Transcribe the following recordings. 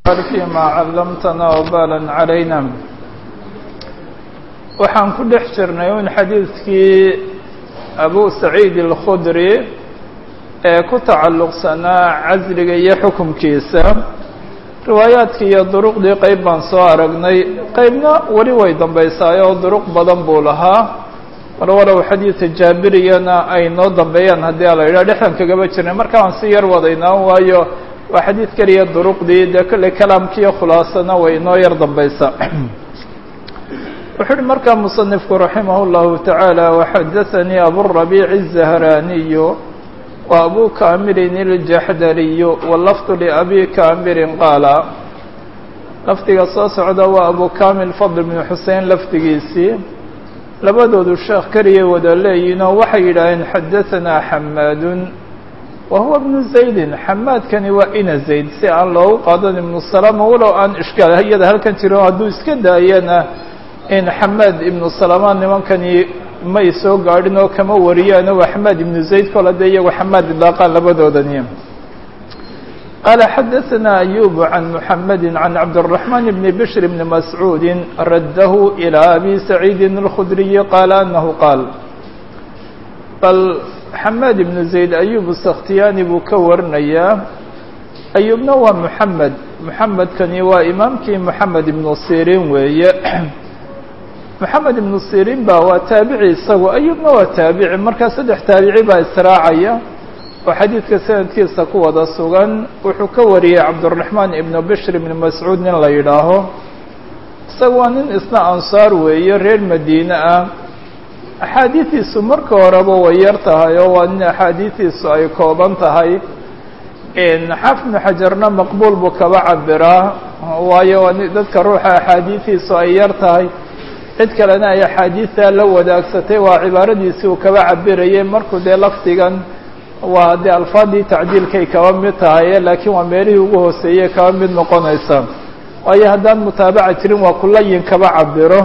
فيma cلمتna وbالا عlaynا waxaan ku dhex jirnay un xadiidkii أbu سacيid الkخdري ee ku tacalluqsanaa casliga iyo xukunkiisa riwaayaadkii iyo duruqdii qeyb baan soo aragnay qeybna weli way dambaysaay oo duruq badan buu lahaa mar walow xadiidka jaabiriyana ay noo dambeeyaan haddii ala yidhah dhexdan kagaba jirnay marka waan si yar wadaynaa waayo waa xadiid keliya duruqdii dee kolley kalaamkiiyo khulaasana way inoo yar dambaysaa wuxuu uhi markaa musanifku raximah اllahu taعaalى waxadaثanii aburabiic الزahraniyu wa abu kaamirin iljaxdariyu walafdu liabi kaamirin qaala lafdiga soo socda waa abu kamil fadl bn xusein lafdigiisii labadoodu sheekh keliyay wada leeyihinoo waxay yidhaaheen xadaثanaa xamaadun wa huwa bnu zaydin xamaadkani waa ina zayd si aan loogu qaadan ibnu salama walow aan ishkaal iyada halkan jiro hadduu iska daayana in xamaad ibnu salama nimankani may soo gaadhin oo kama wariyaano waa xamaad ibnu zayd kol hadee iyagu xamaad idlaaqaan labadoodani qaala xadaثanaa ayub can muxamedi can cabdالرaحman bni bshr bni mascuudi raddahu ilى abi saciidi الkhudriyi qaala anahu qaal bal xamaad ibnu zayd ayub sakhtiyaani buu ka warinayaa ayubna waa muxamed muxamedkani waa imaamkii moxamed ibnu sirin weeye moxamed ibnu sirin ba waa taabici isagu ayubna waa taabici markaa saddex taabici baa israacaya oo xadiidka sanadkiisa ku wada sugan wuxuu ka wariyey cabdالرaحmaan ibnu bshr ibni mascuud nin la yidhaaho isaga waa nin isna ansaar weeye reer madiine ah axaadiidiisu marka horeba way yar tahay oo waa nin axaadiidiisu ay kooban tahay xaafid ibnu xajarna maqbuul buu kaba cabiraa waayo waa dadka ruuxa axaadiidiisu ay yar tahay cid kalena ay axaadiidtaa la wadaagsatay waa cibaaradiisii uu kaba cabirayay markuu dee lafdigan waa dee alfaadii tacdiilkay kaba mid tahay laakiin waa meelihii ugu hooseeyey kaba mid noqonaysa waayo haddaan mutaabaca jirin waa kulayin kaba cabiro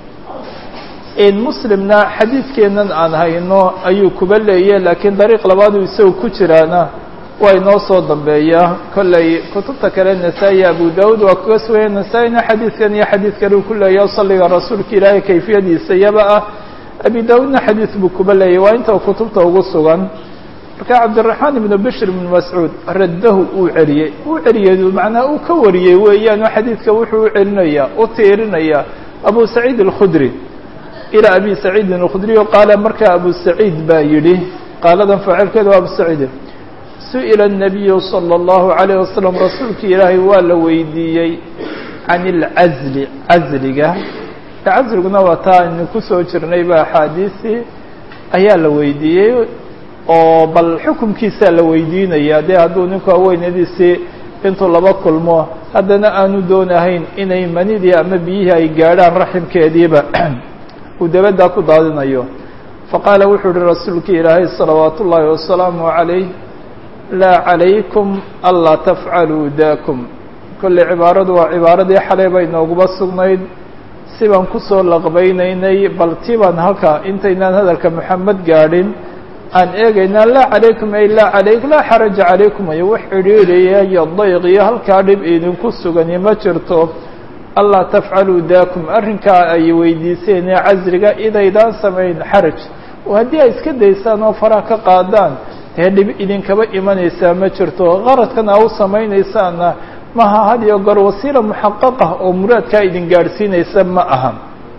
muslimna xadiidkeennan aan hayno ayuu kuba leeyahy laakiin dariiq labaadu isagu ku jiraana waa inoo soo dambeeyaa kolley kutubta kale nasaa-i abu daud waa kaga sugaya nasaa-ina xadiidkan iyo xadiid kale uu ku leeyahy salliga rasuulka ilaahay kayfiyadiisa iyaba ah abi daudna xadiid buu kuba leeyahy waa inta kutubta ugu sugan marka cabdiraxmaan ibnu bishr ibnu mascuud raddahu uu celiyey uu celiyey macnaa uu ka wariyey weeyaan oo xadiidka wuxuu u celinayaa u tiirinayaa abu saciid alkhudri ilaa abi saciidin alkhudriy qaala markaa abu saciid baa yidhi qaaladan faacilkeeda waa abu saciid su-ila الnabiyu salى اllahu عalayه wasalam rasuulkii ilaahay waa la weydiiyey can اlcazli casliga casliguna waa taa aynu kusoo jirnay ba axaadiisii ayaa la weydiiyey oo bal xukumkiisaa la weydiinaya dee hadduu ninku haweenadiisii intuu laba kulmo haddana aanu doonahayn inay manidii ama biyihii ay gaadhaan raximkeediiba uu dabaddaa ku daadinayo faqaala wuxuu uhi rasuulkii ilaahay salawaat ullaahi wasalaamu عalayh laa calaykum anlaa tafcaluu daakum kolley cibaaradu waa cibaaradii xalay bay nooguba sugnayd si baan kusoo laqbaynaynay bal ti baan halka intaynaan hadalka moxamed gaadhin aan eegaynaa laa calaykum ay laa calayk laa xaraja calaykum ayo wax cidhiidhaya iyo dayq iyo halkaa dhib idinku sugani ma jirto anlaa tafcaluu daakum arrinkaa ay weydiiseen ee casriga idaydaan samayn xaraj oo haddii ay iska daysaan oo faraha ka qaadaan dee dhib idinkaba imanaysaa ma jirto qaradkan aa u samaynaysaana maha had iyo goor wasiila muxaqaqah oo muraadkaa idin gaadhsiinaysa ma aha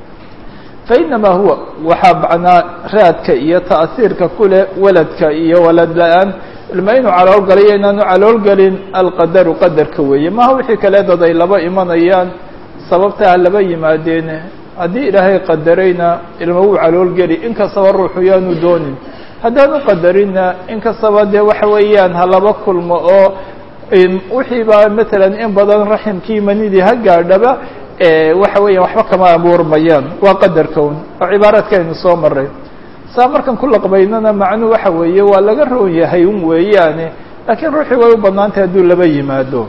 fa inamaa huwa waxaa macnaa raadka iyo ta'hiirka kuleh waladka iyo walad la-aan ilma inuu caloolgalayo inaanu caloolgelin alqadaru qadarka weeye maha wixii kale dad ay laba imanayaan sababtaa laba yimaadeen haddii ilaahay qadarayna ilma wuu caloolgeli inkastaba ruuxu yaanu doonin haddaan u qadarina inkastaba dee waxa weeyaan ha laba kulmo oo wixii baa matalan in badan raximkii manidii ha gaadhaba waxa weeyaan waxba kama abuurmayaan waa qadarka un oo cibaaraadkaaynu soo maray saa markan ku laqbaynana macnuu waxa weeye waa laga roon yahay un weeyaane laakiin ruuxii way u banaantay hadduu laba yimaado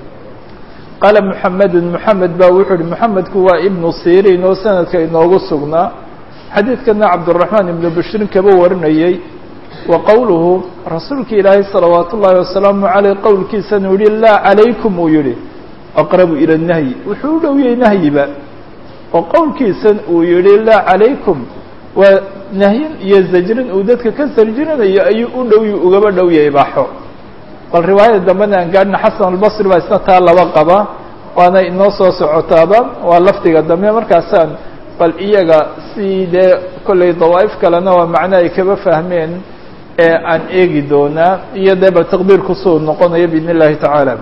qaala muxamedun moxamed ba wuxuu uhi moxamedku waa ibnu sirin oo sanadka inoogu sugnaa xadiidkana cabdالرaحmaan ibnu bashrin kaba warinayey wa qowluhu rasuulka ilaahay salawaat ullaahi wasalaamu عaleyh qowlkiisana u yihi laa calaykum uu yihi aqrabu ila nahyi wuxuu u dhow yahay nahyiba oo qowlkiisan uu yihi laa calaykum waa nahyin iyo zajrin uu dadka ka sarjirinayo ayuu u dhow ugaba dhow yahay ibaaxo bal riwaayada dambena aan gaadhina xasan albasri baa isna taa laba qaba waana inoo soo socotaaba waa lafdiga dambe markaasaan bal iyaga si dee kollay dawaa'if kalena waa macno ay kaba fahmeen ee aan eegi doonaa iyo dee bal taqdiir kusoo noqonaya biidn illahi tacaala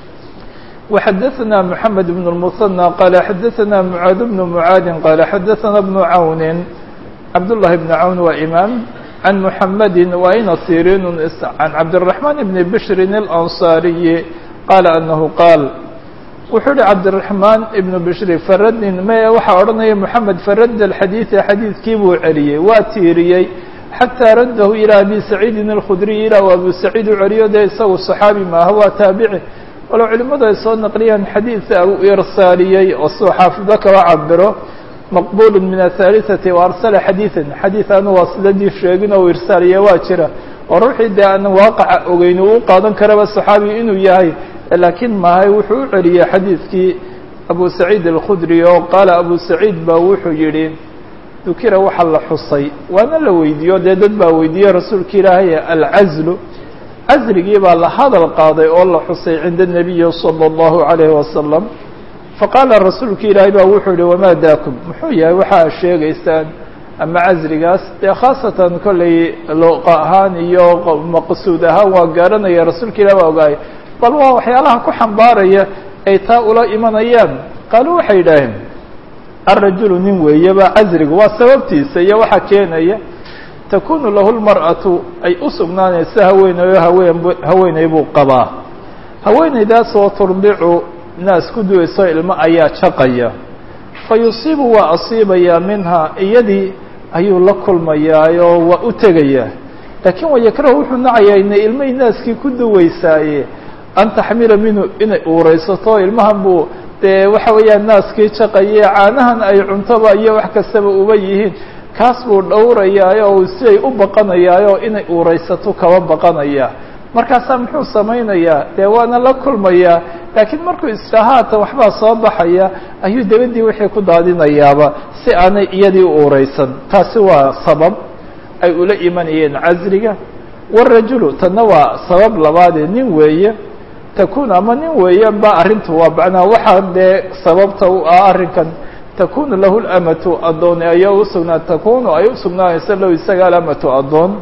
وxadثna محamed بن المثنى qال xadثna mعاad بن mعاad qال xadثna بن عawn cabdاللahi بن عawn waa imaam عن محamd وayna sirin عن cabdالرحمن بن بشhr الأنصاaري qال أنه qاal wuxuu hi cabdالرحمن بن بشhr fradin me waxaa odhanaya محamed farad الxadيiث xadiidkii buu celiyey waa tiiriyey xatىa raddahu ilى abi سacيidi الkخdري ilaa abu سacيid u celiyo dee isagu صaxaabi maaha waa taabici walow culimadu ay soo naqliyaan xadiidka u irsaaliyey oo siduu xaafido kaba cabiro maqbul min aلثالثati وarsala xadiiثa xadiiث anu waa sidadii sheegin oo irsaaliye waa jira oo ruuxii dee aan waaqaca ogeyn uu u qaadan karaba صaxaabi inuu yahay laakiin mahay wuxuu u celiyey xadiidkii abu saciid الkudri oo qaala abu saciid ba wuxuu yihi dukira waxa la xusay waana la weydiiyo dee dad baa weydiiyey rasuulka ilaahay alcazlu casrigii baa la hadal qaaday oo la xusay cinda الnabiyi salى الlahu عalayhi wasalam faqaala rasuulka ilaahay baa wuxuu yihi wamaa daakum muxuu yahay waxa ad sheegaysaan ama casrigaas dee khaasatan kollay luqa ahaan iyo maqsuud ahaan waa garanaya rasuulka ilahi baa ogaaya bal waa waxyaalaha ku xambaaraya ay taa ula imanayaan qaaluu waxay yidhaaheen alrajulu nin weeyaba casriga waa sababtiisa iyo waxa keenaya takunu lahu lmar'atu ay u sugnaanaysa haweeneyo haween haweeney buu qabaa haweeneydaasoo turdicu naas ku duwayso ilmo ayaa jaqaya fa yusiibu waa asiibayaa minhaa iyadii ayuu la kulmayaayoo waa u tegayaa laakiin wayakrahu wuxuu nacayaa inay ilmay naaskii ku duwaysaaye an taxmila minhu inay uuraysato ilmahan buu dee waxa weeyaan naaskii jaqaye caanahan ay cuntoba iyo wax kastaba uba yihiin kaas buu dhowrayaayo oo siday u baqanayaayo inay uuraysato kaba baqanaya markaasaa muxuu samaynayaa dee waana la kulmayaa laakiin markuu isdhahaata waxbaa soo baxaya ayuu dabadii wixii ku daadinayaaba si aanay iyadii u uuraysan taasi waa sabab ay ula imanayeen casriga warajulu tanna waa sabab labaadee nin weeye takun ama nin weeye ba arrintu waa macnaa waxaa dee sababta u ah arrinkan takunu lahu lamatu addoon ayaa usugnaa takunu ay usugnaanaysa lahu isaga alamatu addoon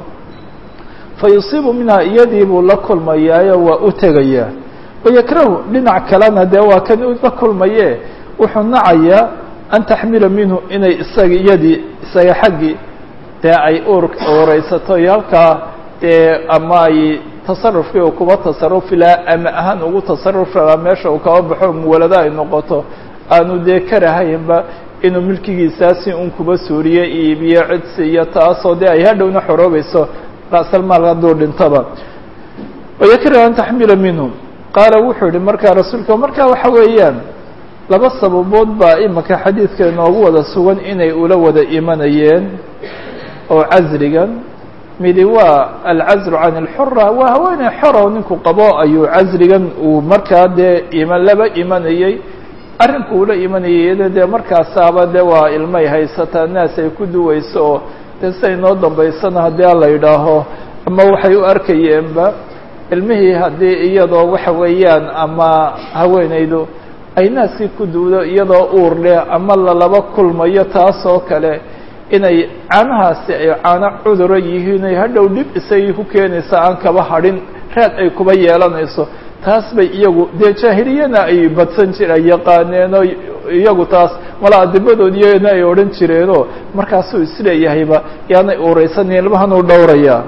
fa yusiibu minhaa iyadii buu la kulmayaayo waa u tegayaa wayakrahu dhinac kalena dee waa kan la kulmaye wuxuu nacayaa an taxmila minhu inay isaga iyadii isaga xaggii dee ay uur uuraysato iyo halkaa dee ama ay tasarufkii uu kuba tasarufi lahaa ama ahaan ugu tasarufi lahaa meesha uu kaba baxo muwalada ay noqoto aanu dee karahaynba inuu milkigiisaasi un kuba suuriye iibiyo cidsi iyo taasoo dee ay hadhowna xoroobayso ra'salmaal hadduu dhintaba wayakrahu an taxmila minhu qaala wuxuu yihi markaa rasuulka markaa waxa weeyaan laba sababood baa imika xadiidka inoogu wada sugan inay ula wada imanayeen oo casrigan midi waa alcazru can اlxura waa haweeney xoro ninku qabo ayuu casrigan uu markaa dee iman laba imanayey arrinku ula imanayay iyada dee markaasaaba de waa ilmay haysataa naas ay ku duwayso oo dee siday noo dambaysana haddii la yidhaaho ama waxay u arkayeenba ilmihii haddii iyadoo waxa weeyaan ama haweeneydu ay naaskii ku duwdo iyadoo uur leh ama lalaba kulmayo taasoo kale inay caanahaasi ay caano cuduro yihiin ay hadhow dhib isagii ku keenaysa aan kaba hadhin raad ay kuba yeelanayso taas bay iyagu dee jaahiliyana ay badsan jir ay yaqaaneenoo iyagu taas mala adibadoodiyana ay odhan jireenoo markaasuu isleeyahayba yaanay uuraysanin ilmahanuu dhowrayaa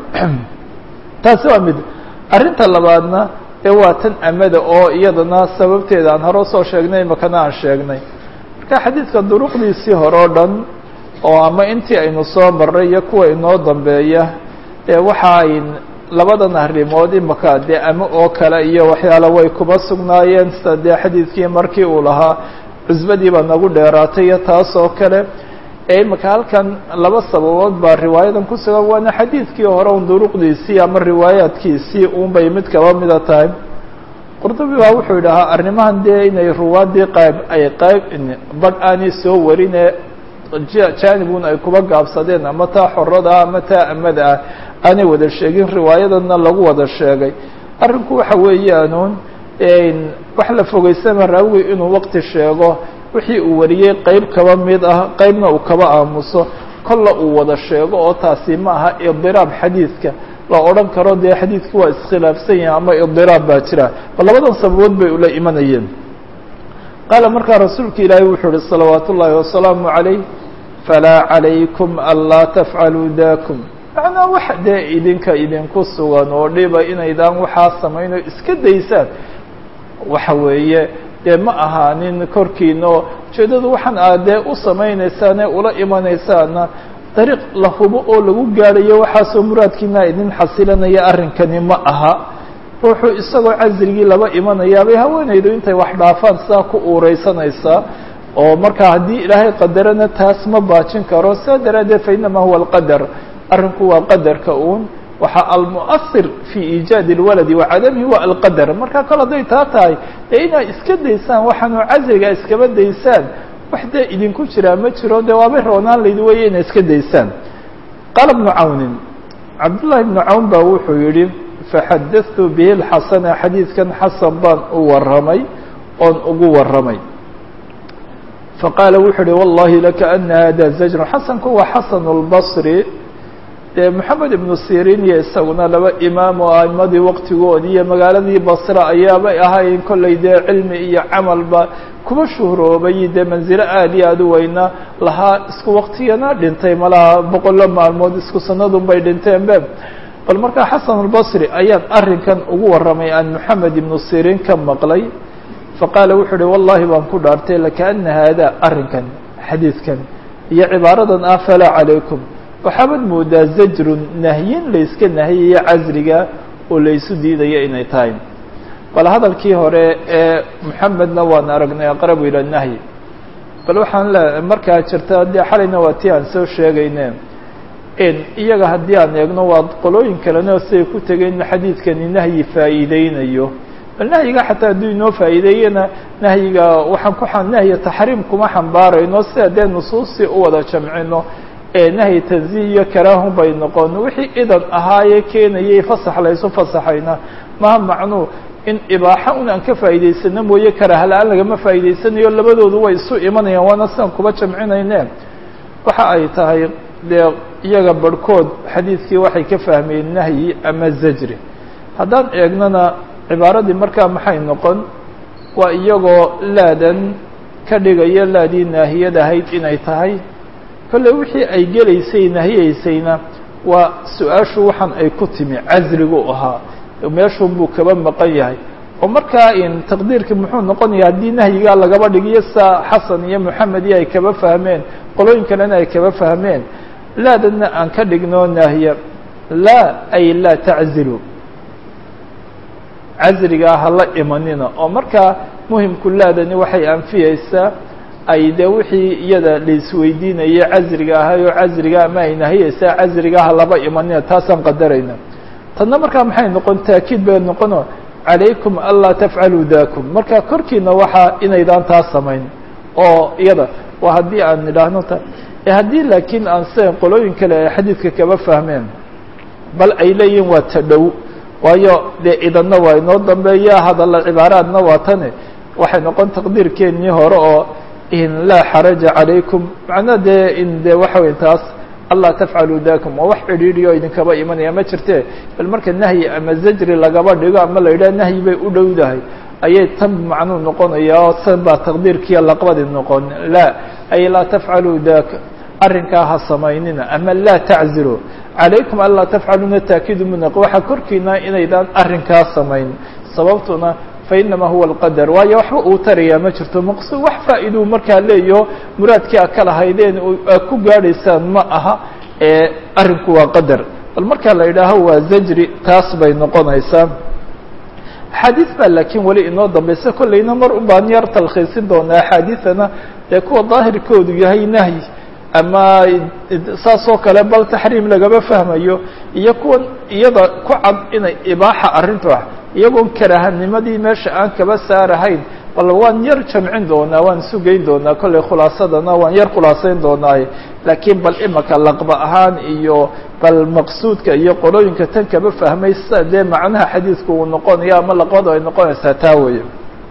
taasi waa mid arrinta labaadna ee waa tan amada oo iyadana sababteeda aan hore usoo sheegnay makana aan sheegnay marka xadiidka duruqdiisii hore o dhan oo ama intii aynu soo marray iyo kuwa inoo dambeeya ee waxa ay labadan arrimood imaka dee ama oo kale iyo waxyaala way kuba sugnaayeen sida dee xadiidkii markii uu lahaa cusbadii baa nagu dheeraatay iyo taas oo kale ee imika halkan laba sababood baa riwaayadan ku sugan waana xadiidkii hore un duruqdiisii ama riwaayaadkiisii un bay mid kaba mida tahay qurdubi baa wuxuu yidhahaa arrimahan dee inay ruwaadii qayb ay qayb badh aanay soo warine jaanibun ay kuba gaabsadeen ama taa xorada ama taa amada ah aanay wada sheegin riwaayadana lagu wada sheegay arrinku waxa weeyaanuun wax la fogeysama raawiga inuu waqti sheego wixii uu wariyey qeyb kaba mid ah qeybna uu kaba aamuso kolla uu wada sheego oo taasi ma aha idiraab xadiidka la odhan karo dee xadiidki waa iskhilaafsan yahay ama idiraab baa jira bal labadan sababood bay ula imanayeen qaala markaa rasuulka ilaahay wuxuu uhi salawaat ullaahi wasalaamu calayh falaa calaykum anlaa tafcaluu dakum macnaa wax dee idinka idinku sugan oo dhiba inaydaan waxaa samayn oo iska daysaan waxa weeye dee ma ahaanin korkiina oo ujeeddadu waxaan aad dee u samaynaysaane ula imanaysaana dariiq la hubo oo lagu gaadhayo waxaasoo muraadkiina idin xasilanaya arrinkani ma aha ruuxuu isagoo casrigii laba imanayaabay haweenaydu intay wax dhaafaan sidaa ku uureysanaysaa oo markaa haddii ilaahay qadarana taas ma baajin karo saa daraaddeed fa inamaa huwa alqadar arrinku waa qadarka uun waxaa almu'asir fii iijaadi اlwaladi wa cadamihi wa alqadar markaa kol hadday taa tahay dee inaad iska daysaan waxaanu casriga iskaba daysaan wax dee idinku jiraa ma jiro dee waabay roonaan laydi weeye inay iska daysaan qaala bnu cawnin cabdullahi bnu cawn baa wuxuu yihi faxadatu bihi lxasana xadiidkan xasan baan u warramay oon ugu warramay faqaala wuxuu uhi wallahi laka ana hada zajrun xasanku waa xasan اlbصri dee moxamed ibnu sirin iyo isaguna laba imaam oo aimadii waqtigoodii iyo magaaladii basra ayaabay ahayn kollay dee cilmi iyo camalba kuba shuhroobay dee manzilo aad iyo aad u weyna lahaa isku waqtigana dhintay malaha boqollo maalmood isku sanadun bay dhinteen be bal markaa xasan albasri ayaan arrinkan ugu warramay aan moxamed ibnu sirin ka maqlay faqaala wuxuu uhi wallahi baan ku dhaartay lakaana haada arrinkan xadiidkan iyo cibaaradan ah falaa calaykum waxaabad moodaa zajrun nahyin layska nahiyayo casriga oo laysu diidaya inay tahay bal hadalkii hore ee moxamedna waan aragnay aqrabu ila nahyi bal waxaan le markaa jirta dee xalayna waa tii aan soo sheegayne iyaga haddii aan eegno waa qolooyin kalena siday ku tegeen xadiidkani nahyi faa'iideynayo bal nahyiga xataa hadduu inoo faa'iideeyena nahyiga waxaan ku nahyi taxriim kuma xambaarayno sida dee nusuustii u wada jamcino ee nahyi tanziih iyo karaahun bay noqon wixii idan ahaayee keenayay fasax laysu fasaxayna maha macnuu in ibaaxa un aan ka faa'iidaysano mooye karaaha la-aan lagama faa'iidaysanayo labadoodu way isu imanayaan waana sidaan kuba jamcinayne waxa ay tahay dee iyaga barhkood xadiidkii waxay ka fahmeen nahyi ama zajri haddaan eegnana cibaaradii markaa maxay noqon waa iyagoo laadan ka dhigaya laadii naahiyad ahayd inay tahay kolley wixii ay gelaysay nahiyeysayna waa su-aashu waxaan ay ku timi casrigu ahaa meeshun buu kaba maqan yahay oo markaa in taqdiirkii muxuu noqonaya haddii nahyigaa lagaba dhigiyo saa xasan iyo moxamed iyo ay kaba fahmeen qolooyin kalena ay kaba fahmeen laadana aan ka dhigno naahiya laa ay laa taczilu casrigaa hala imanina oo markaa muhimku laadani waxay anfiyeysaa ay dee wixii iyada laisweydiinayay casriga ahay oo casriga ama ay nahiyeysaa casriga ha laba imanina taasaan qadarayna tanna markaa maxay noqon taakiid bay noqono calaykum anlaa tafcaluu dakum marka korkiina waxaa inaydaan taa samayn oo iyada waa haddii aan nidhaahno ta haddii laakiin aan sidan qolooyin kale ay xadiidka kaba fahmeen bal ay leeyihin waa ta dhow waayo dee idanna waa inoo dambeeya hadalla cibaaraadna waa tane waxay noqon taqdiirkeennii hore oo in laa xaraja calaykum macnaa dee in de waxa wey taas anlaa tafcaluu dakum waa wax cidhiidhiyo idinkaba imanaya ma jirte bal marka nahyi ama zajri lagaba dhigo ama la yidhaha nahyi bay u dhowdahay ayay tan macnuu noqonaya oo san baa taqdiirkiiyo laqbadi noqon laa ay laa tafcaluu daka arrinkaa ha samaynina ama laa taczilu calaykum anlaa tafcaluuna taakiidu munaq waxaa korkiina inaydaan arrinkaa samayn sababtuna fainamaa huwa alqadar waayo waxba uu tarayaa ma jirto maqsuud wax faa'iiduu markaa leeyaho muraadkii a ka lahaydeen aad ku gaadhaysaan ma aha ee arrinku waa qadar bal markaa la yidhaaho waa zajri taas bay noqonaysaa axaadiis baa laakiin weli inoo dambaysa kollayna mar un baan yar talkhiisin doonaa axaadiidana dee kuwa daahirkoodu yahay nahyi ama saas oo kale bal taxriim lagama fahmayo iyo kuwan iyada ku cad inay ibaaxa arrintu ah iyagoon karahanimadii meesha aan kaba saarahayn bal waan yar jamcin doonaa waan isu geyn doonaa kollay khulaasadana waan yar khulaasayn doonaaye laakiin bal imaka laqba ahaan iyo bal maqsuudka iyo qolooyinka tan kaba fahmaysa dee macnaha xadiidku uu noqonayo ama laqbadu ay noqonaysaa taa weeye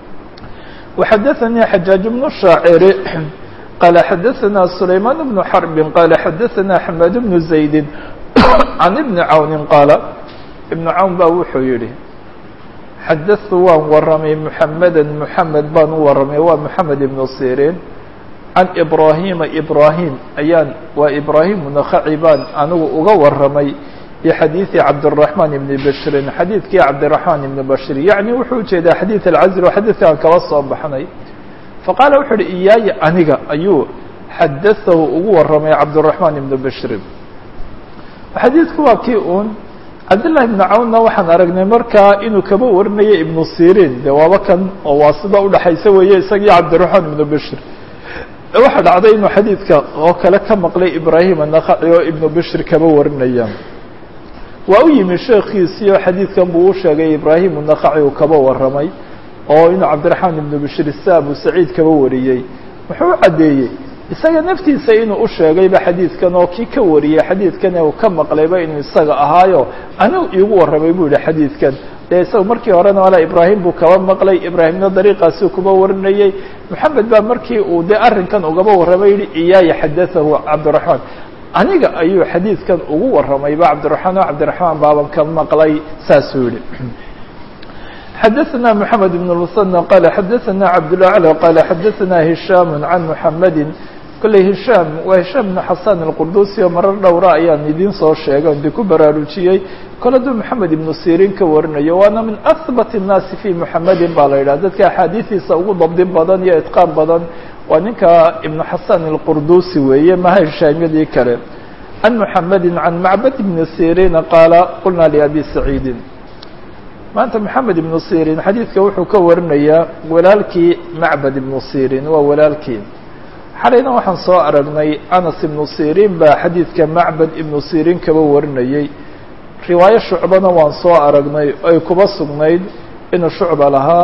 وxadaثnii xajaaج بن الشhaaciri qال xadaثna سulayman بن xرb qال xadaثna حmad بن زaydi عan بن cawni qaala iبن cawn ba wuxuu yihi xadaثtu waan waramay mحameda mحamed baan u waramay waa mحamed iبن sirin can ibrahima ibrahim ayaan waa ibrahim nakaci baan anigu uga waramay bxadiiثi cabdالرaحman ibn bashrin xadiidkii cabdiرaحman ibn bashir yaعni wuxuu ujeedaa xadiiث اlcazr oo xadiidkaan kaba soo baxnay faqaala wuxuu uhi iyaaya aniga ayuu xadaثahu ugu waramay cabdالرaحman ibn bashrin xadiidku waa kii un cabdالlahi ibn cawnna waxaan aragnay markaa inuu kaba warinayo ibnu sirin de waaba kan oo waa sida udhaxaysa weeye isagii cabdiرaحman ibn bashir waxaa dhacday inuu xadiidka oo kale ka maqlay ibrahim anakaci oo ibnu bashir kaba warinaya waa u yimi sheekiisii oo xadiidkan buu u sheegay ibrahim unakaci uu kaba waramay oo inuu cabdiraxmaan ibnu bashir sia abu saciid kaba wariyey wuxuu u caddeeyey isaga naftiisa inuu u sheegayba xadiidkan oo kii ka wariyey xadiidkan uu ka maqlayba inuu isaga ahaayo anigu iigu warramay buu yihi xadiidkan dee isaga markii horena ala ibraahim buu kaba maqlay ibraahimna dariiqaasi kuba warinayey maxamed baa markii uu dee arrinkan ugaba warramay yihi iyaaya xadaahu cabdiraxmaan aniga ayuu xadiidkan ugu warramayba cabdiraxmaan o cabdiraxmaan baaban ka maqlay saasuu yihi xadaثna mحamed بن المثنى qala xadaثna cabdالأعlى qala xadaثna هisham can mحamedi kolley hishaam waa hishaam بn xasan الqurdusi oo marar dhowra ayaan idiin soo sheegay on di ku baraarujiyey kole duu moxamed ibnu sirin ka warinayo waana min ahbat الnaasi fi muxamedin baa la yidhah dadka axaadiistiisa ugu dabdi badan iyo itqaan badan waa ninka ibnu xasan الqurdusi weeye maha hishaamyadii kale can muxamedi can macbad ibni sirina qaala qulna liabi saciidi maanta moxamed ibnu sirin xadiidka wuxuu ka warinayaa walaalkii macbad ibnu sirin waa walaalkii xalayna waxaan soo aragnay anas ibnu sirin baa xadiidka macbad ibnu sirin kaba warinayey riwaayo shucbana waan soo aragnay ay kuba sugnayd inuu shucba lahaa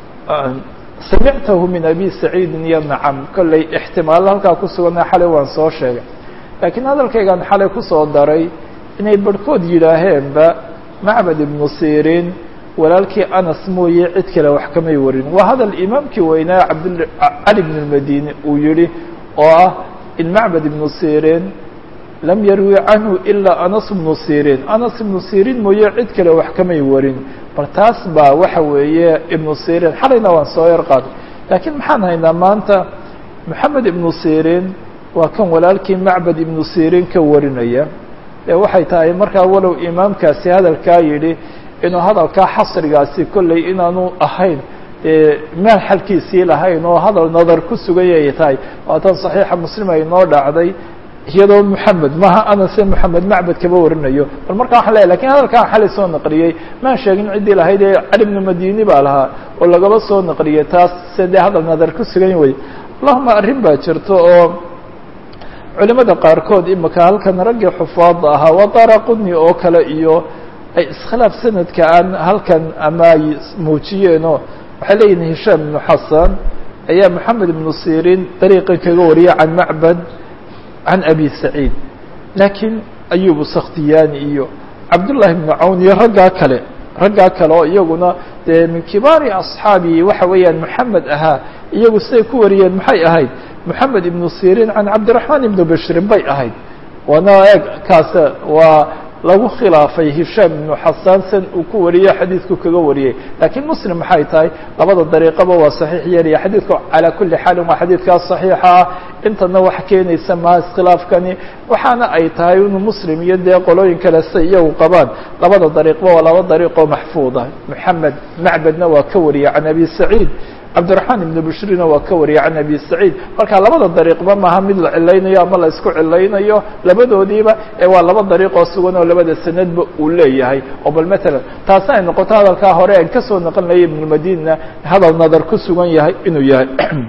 samictahu min abi saciidin iyo nacam kolley ixtimaalo halkaa ku sugana xalay waan soo sheegay laakiin hadalkaygaan xalay kusoo daray inay barhkood yidhaaheenba macbad ibnu sirin walaalkii anas mooye cid kale wax kamay warin waa hadal imaamkii weynaa cabd cali bn اmadini uu yihi oo ah in macbad ibnu sirin lam yarwi canhu ilaa anas ibnu sirin anas ibnu sirin mooye cid kale wax kamay warin bal taas baa waxa weeye ibnu sirin xalayna waan soo yar qaaday laakiin maxaan haynaa maanta moxamed ibnu sirin waa kan walaalkii macbad ibnu sirin ka warinaya ee waxay tahay markaa walow imaamkaasi hadalkaa yidhi inuu hadalkaa xasrigaasi kolley inaanu ahayn meel xalkiisii lahayn oo hadal nadar ku sugayay tahay waatan صaxiixa muslim ay noo dhacday iyadoo moxamed maha anase moxamed macbad kaba warinayo bal markaa waxan leeyahy lakin hadalkaa xalay soo naqliyey maan sheegin ciddii lahayd ee cali bnu madini baa lahaa oo lagaba soo naqliyey taas se dee hadal nadar ku sugan way allahuma arrin baa jirto oo culimada qaarkood imika halkan raggii xufaada ahaa waa daraquni oo kale iyo ay iskhilaaf sanadka aan halkan ama ay muujiyeenoo waxay leeyihin hishaam ibnu xasan ayaa moxamed ibnu sirin dariiqan kaga wariyay can macbad can abi saciid laakiin ayubu sakhtiyani iyo cabdullahi ibnu cawn iyo raggaa kale raggaa kale oo iyaguna dee min kibaari asxaabi waxa weeyaan moxamed ahaa iyagu siday ku wariyeen maxay ahayd moxamed ibnu sirin can cabdiraxmaan ibnu bashrin bay ahayd waana eeg kaas waa lagu khilaafay hishaam ibnu xasan san uu ku wariye xadiidku kaga wariyey laakiin muslim maxay tahay labada dariiqaba waa saxiix yeelaya xadiidku calaa kuli xaalin waa xadiidkaas saxiixa ah intana wax keenaysa maha iskhilaafkani waxaana ay tahay inuu muslim iyo dee qolooyin kale say iyagu qabaan labada dariiqba waa laba dariiqoo maxfuuda moxamed macbedna waa ka wariyay can abi saciid cabdiraxmaan ibnu bushrina waa ka wariyay can abi saciid marka labada dariiqba maaha mid la cilaynayo ama la isku cilaynayo labadoodiiba ee waa laba dariiqoo sugan oo labada sanadba uu leeyahay oo bal matalan taasi ay noqoto hadalkaa hore aan kasoo naqlinaya ibnulmadina hadal nadar ku sugan yahay inuu yahay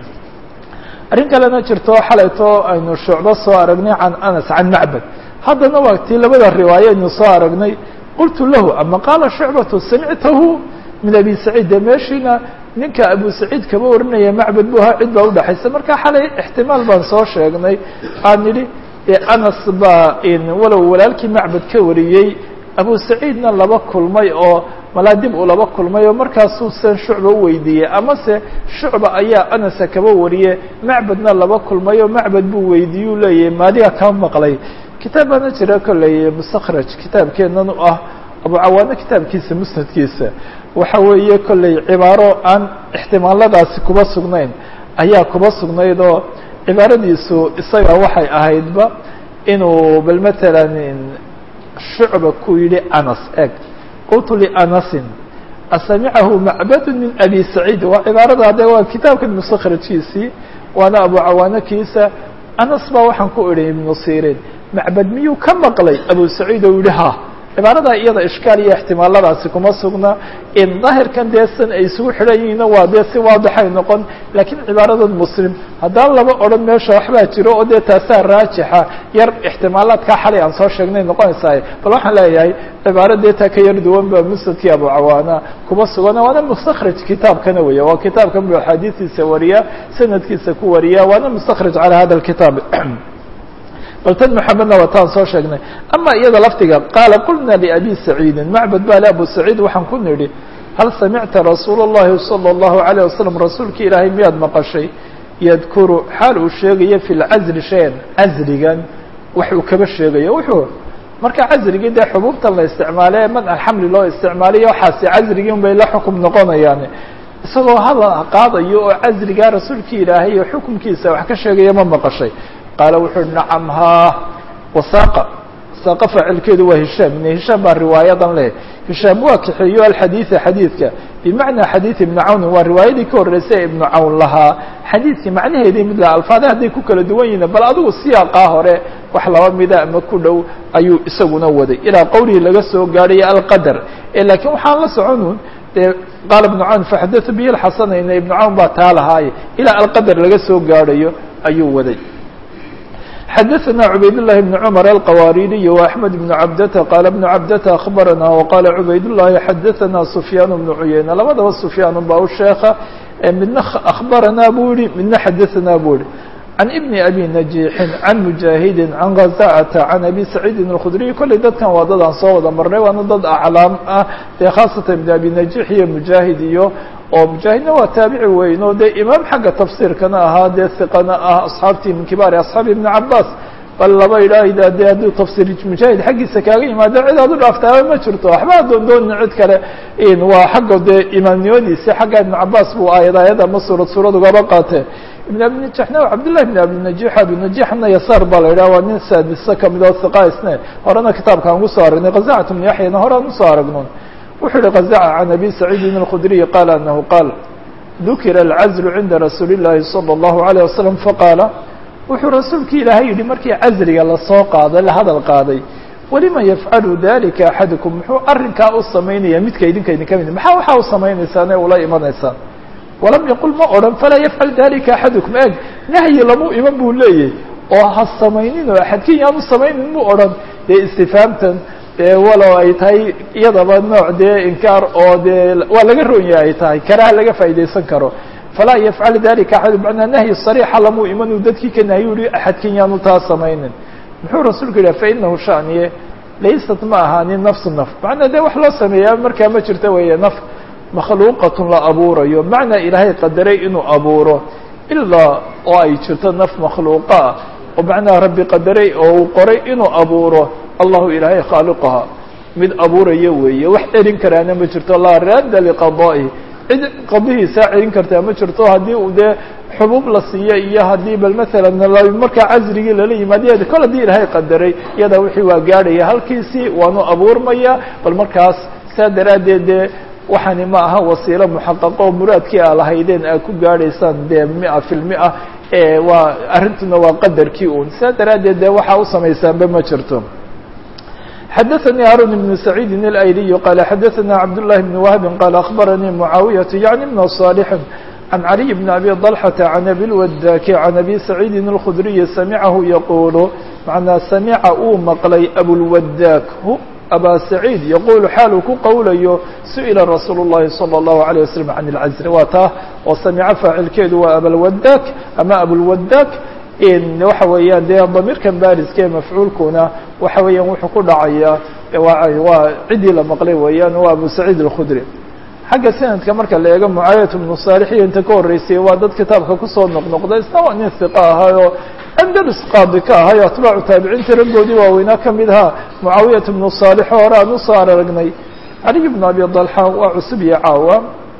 arrin kalena jirto xalayto aynu shucbo soo aragnay can anas can macbad haddana waa tii labada riwaaye aynu soo aragnay qultu lahu ama qaala shucbatu samictahu min abi saciid dee meeshiina ninka abu saciid kaba warinaya macbad bu ahaa cid baa udhaxaysa marka xalay ixtimaal baan soo sheegnay aan nidhi anas baa walow walaalkii macbad ka wariyey abu saciidna laba kulmay oo malaa dib uu laba kulmay oo markaasuu san shucba u weydiiyey amase shucba ayaa anasa kaba wariye macbadna laba kulmay oo macbad buu weydiiye u leeyahay maadiga kaa maqlay kitaab baana jira kolley mustakhraj kitaabkeennan u ah abu cawaano kitaabkiisa musnadkiisa waxa weeye kolley cibaaro aan ixtimaaladaasi kuba sugnayn ayaa kuba sugnayd oo cibaaradiisu isaga waxay ahaydba inuu bal matalan shucba ku yidhi anas eg qultu lianasin asamicahu macbadu min abi saciid waa cibaarada hadde waa kitaabkan mustakhrajkiisii waana abu cawaano kiisa anas baa waxaan ku idhi ibnu sirin macbad miyuu ka maqlay abu saciid oo yihi ha cibaaradaa iyada ishkaal iyo ixtimaaladaasi kuma sugna in daahirkan dee san ay isugu xidhan yihiinna waa dee si waadixay noqon laakiin cibaaradan muslim haddaan laba odhan meesha waxbaa jiro oo dee taasaa raajixa yar ixtimaalaadkaa xalay aan soo sheegnay noqonaysaa bal waxaan leeyahay cibaaro dee taa ka yar duwan ba musnadkii abu cawaana kuma sugana waana mustakhraj kitaabkana weya waa kitaabkan buu axaadiistiisa wariya sanadkiisa ku wariya waana mustakhraj calaa hada alkitaab bal tan mxamedna waa taan soo sheegnay ama iyada laftiga qaala qulna liabi saciidin macbad baa le abu saciid waxaan ku nidhi hal samicta rasuul اllahi salى اllahu عalيه wasalam rasuulki ilaahay miyaad maqashay yadkuru xaal uu sheegayo fi lcazli shayan casligan wax uu kaba sheegayo wuxuu marka casrigii dee xubuubtan la isticmaale man alxamli loo isticmaalayo waxaasi casrigii un bay la xukum noqonayaan isagoo hadal qaadayo oo casrigaa rasuulkii ilaahay iyo xukumkiisa wax ka sheegaya ma maqashay qaala wuxuu uhi nacam haa wasaaqa saaqa faacilkeedu waa hishaam ine hishaam baa riwaayadan leh hishaam waa kaxeeyo alxadiida xadiidka bimacnaa xadiid ibni cawnin waa riwaayadii ka horreysay ee ibnu cawn lahaa xadiidkii macnaheedii mid laha alfaada hadday ku kala duwan yihiin bal adigu siyaaqaa hore wax laba mida ama ku dhow ayuu isaguna waday ilaa qowlihii laga soo gaadhayo alqadar laakiin waxaan la soconun dee qaala ibnu cawn faxadatu bihi lxasanayna ibnu cawn baa taa lahaaye ilaa alqadar laga soo gaadhayo ayuu waday xdثna عubayd اللhi بن cمر الqwاridiي وأحمد بن cabdة qال بن cabdة أخbarana وqاla عubayd اللhi xadثna سفyاn بن عuyeyne labadaba سفyاan ba u sheeka midna أخbarana buu yihi midna xadثna buu yihi عن بن أbي نجيحi عن مجاهidi عن غزاعة عن أbي سعيidi الkخdري kolley dadkan waa dad aan soo wada marnay waana dad aclaam ah dee khaasatan بن أbي نجيح iyo مجاهid iyo oo mujaahidna waa taabici weyn oo dee imaam xagga tafsiirkana ahaa dee hiqana ah asxaabtii min kibaari asxaabi ibni cabaas bal laba idhaahda dee hadduu tafsiir mujaahid xaggiisa kaaga yimaado cid aad u dhaaftaaba ma jirto waxba doondoona cid kale waa xagga dee imaamnimadiisi xagga ibnu cabaas buu aayad aayad ama suurad suurad ugaba qaatee ibn abi najixna cabdillahi ibn abi najix abi najixna yasaar baa la yidhaha waa nin saadisa kamid oo hiqa isne horena kitaabkaan ugu soo aragnay kazacat ibnu yaxyana horean usoo aragnon wuxuu yihi kazaca can abi saciidin الkudriyi qaala anahu qaal dukira alcazlu cinda rasuuli اllahi salى اllahu عalيه wasalam faqaala wuxuu rasuulki ilaahay yihi markii casriga lasoo qaaday la hadal qaaday walima yafcalu dalika axadukum muxuu arrinkaa u samaynaya midka idinka idinka mid maxaa waxaa u samaynaysaan ee ula imanaysaan walam yaqul ma odhan falaa yafcal dalika axadukum eg nahyi lamu iman buu leeyahy oo ha samaynin oo axadkin yaanu samaynin mu odhan dee istifaamtan dee walow ay tahay iyadaba nooc dee inkaar oo dee waa laga ronya ay tahay karaha laga faa'idaysan karo falaa yafcal dalika axad manaa nahyi sariixa lamuu imanuu dadkii ka nahyi uhi axadkin yaanu taa samaynin muxuu rasuulku yidhah fainahu shaniye laysat ma ahaanin nafsu naf macnaa dee wax loo sameeyaa markaa ma jirto weeye naf makhluuqatun la abuurayo macnaa ilaahay qadaray inuu abuuro ilaa oo ay jirto naf makhluuqa ah oo macnaha rabbi qadaray oo uu qoray inuu abuuro allahu ilaahay khaaliqaha mid abuuraya weeye wax celin karaana ma jirto laa raadda liqadaa'ihi cid qadihiisaa celin kartaa ma jirto haddii uu dee xubuub la siiyo iyo haddii bal maalan markaa casrigii lala yimaad kol haddii ilaahay qadaray iyada wixii waa gaadhaya halkiisii waanu abuurmaya bal markaas saa daraaddeed dee waxaani ma aha wasiilo muxaqaqo muraadkii aa lahaydeen aad ku gaadhaysaan dee mia fi lmia waa arrintuna waa qadarkii un saa daraaddeed dee waxaa u samaysaanba ma jirto xadaثnي harun بن سacيidi الأyliي qال xadaثna cabdاللahi بن وهb qال أخbarnii معaawiyaة yaعni بن صاaلح عن عalي بن أbي طلحة عن أbي الوداk عن أbي سacيidi الkخdري samcahu yqul macnaa samica uu maqlay abulwadaak abaa saciid yaquulu xaal uu ku qowlayo su'ila rasuulu الlahi salى الlahu عalيه waslm can اlcazri waa taa oo samico faacilkeedu waa abalwadaak ama abulwadaak waxa weeyaan dee damiirkan baariska ee mafcuulkuna waxa weeyaan wuxuu ku dhacayaa waa ciddii la maqlay weeyaan waa abu saciid الkhudri xagga sanadka marka la eego mucaayat bnu saalix iyo inta ka horreysay waa dad kitaabka kusoo noqnoqda isna waa nin hiqa ahaayoo andalus qaadi ka ahayo atbaacu taabiciinta raggoodii waaweynaa ka mid ahaa mucaawiyat bnu saalix oo hore aan usoo aragnay caliy bnu abi dalxa waa cusub iyo caawa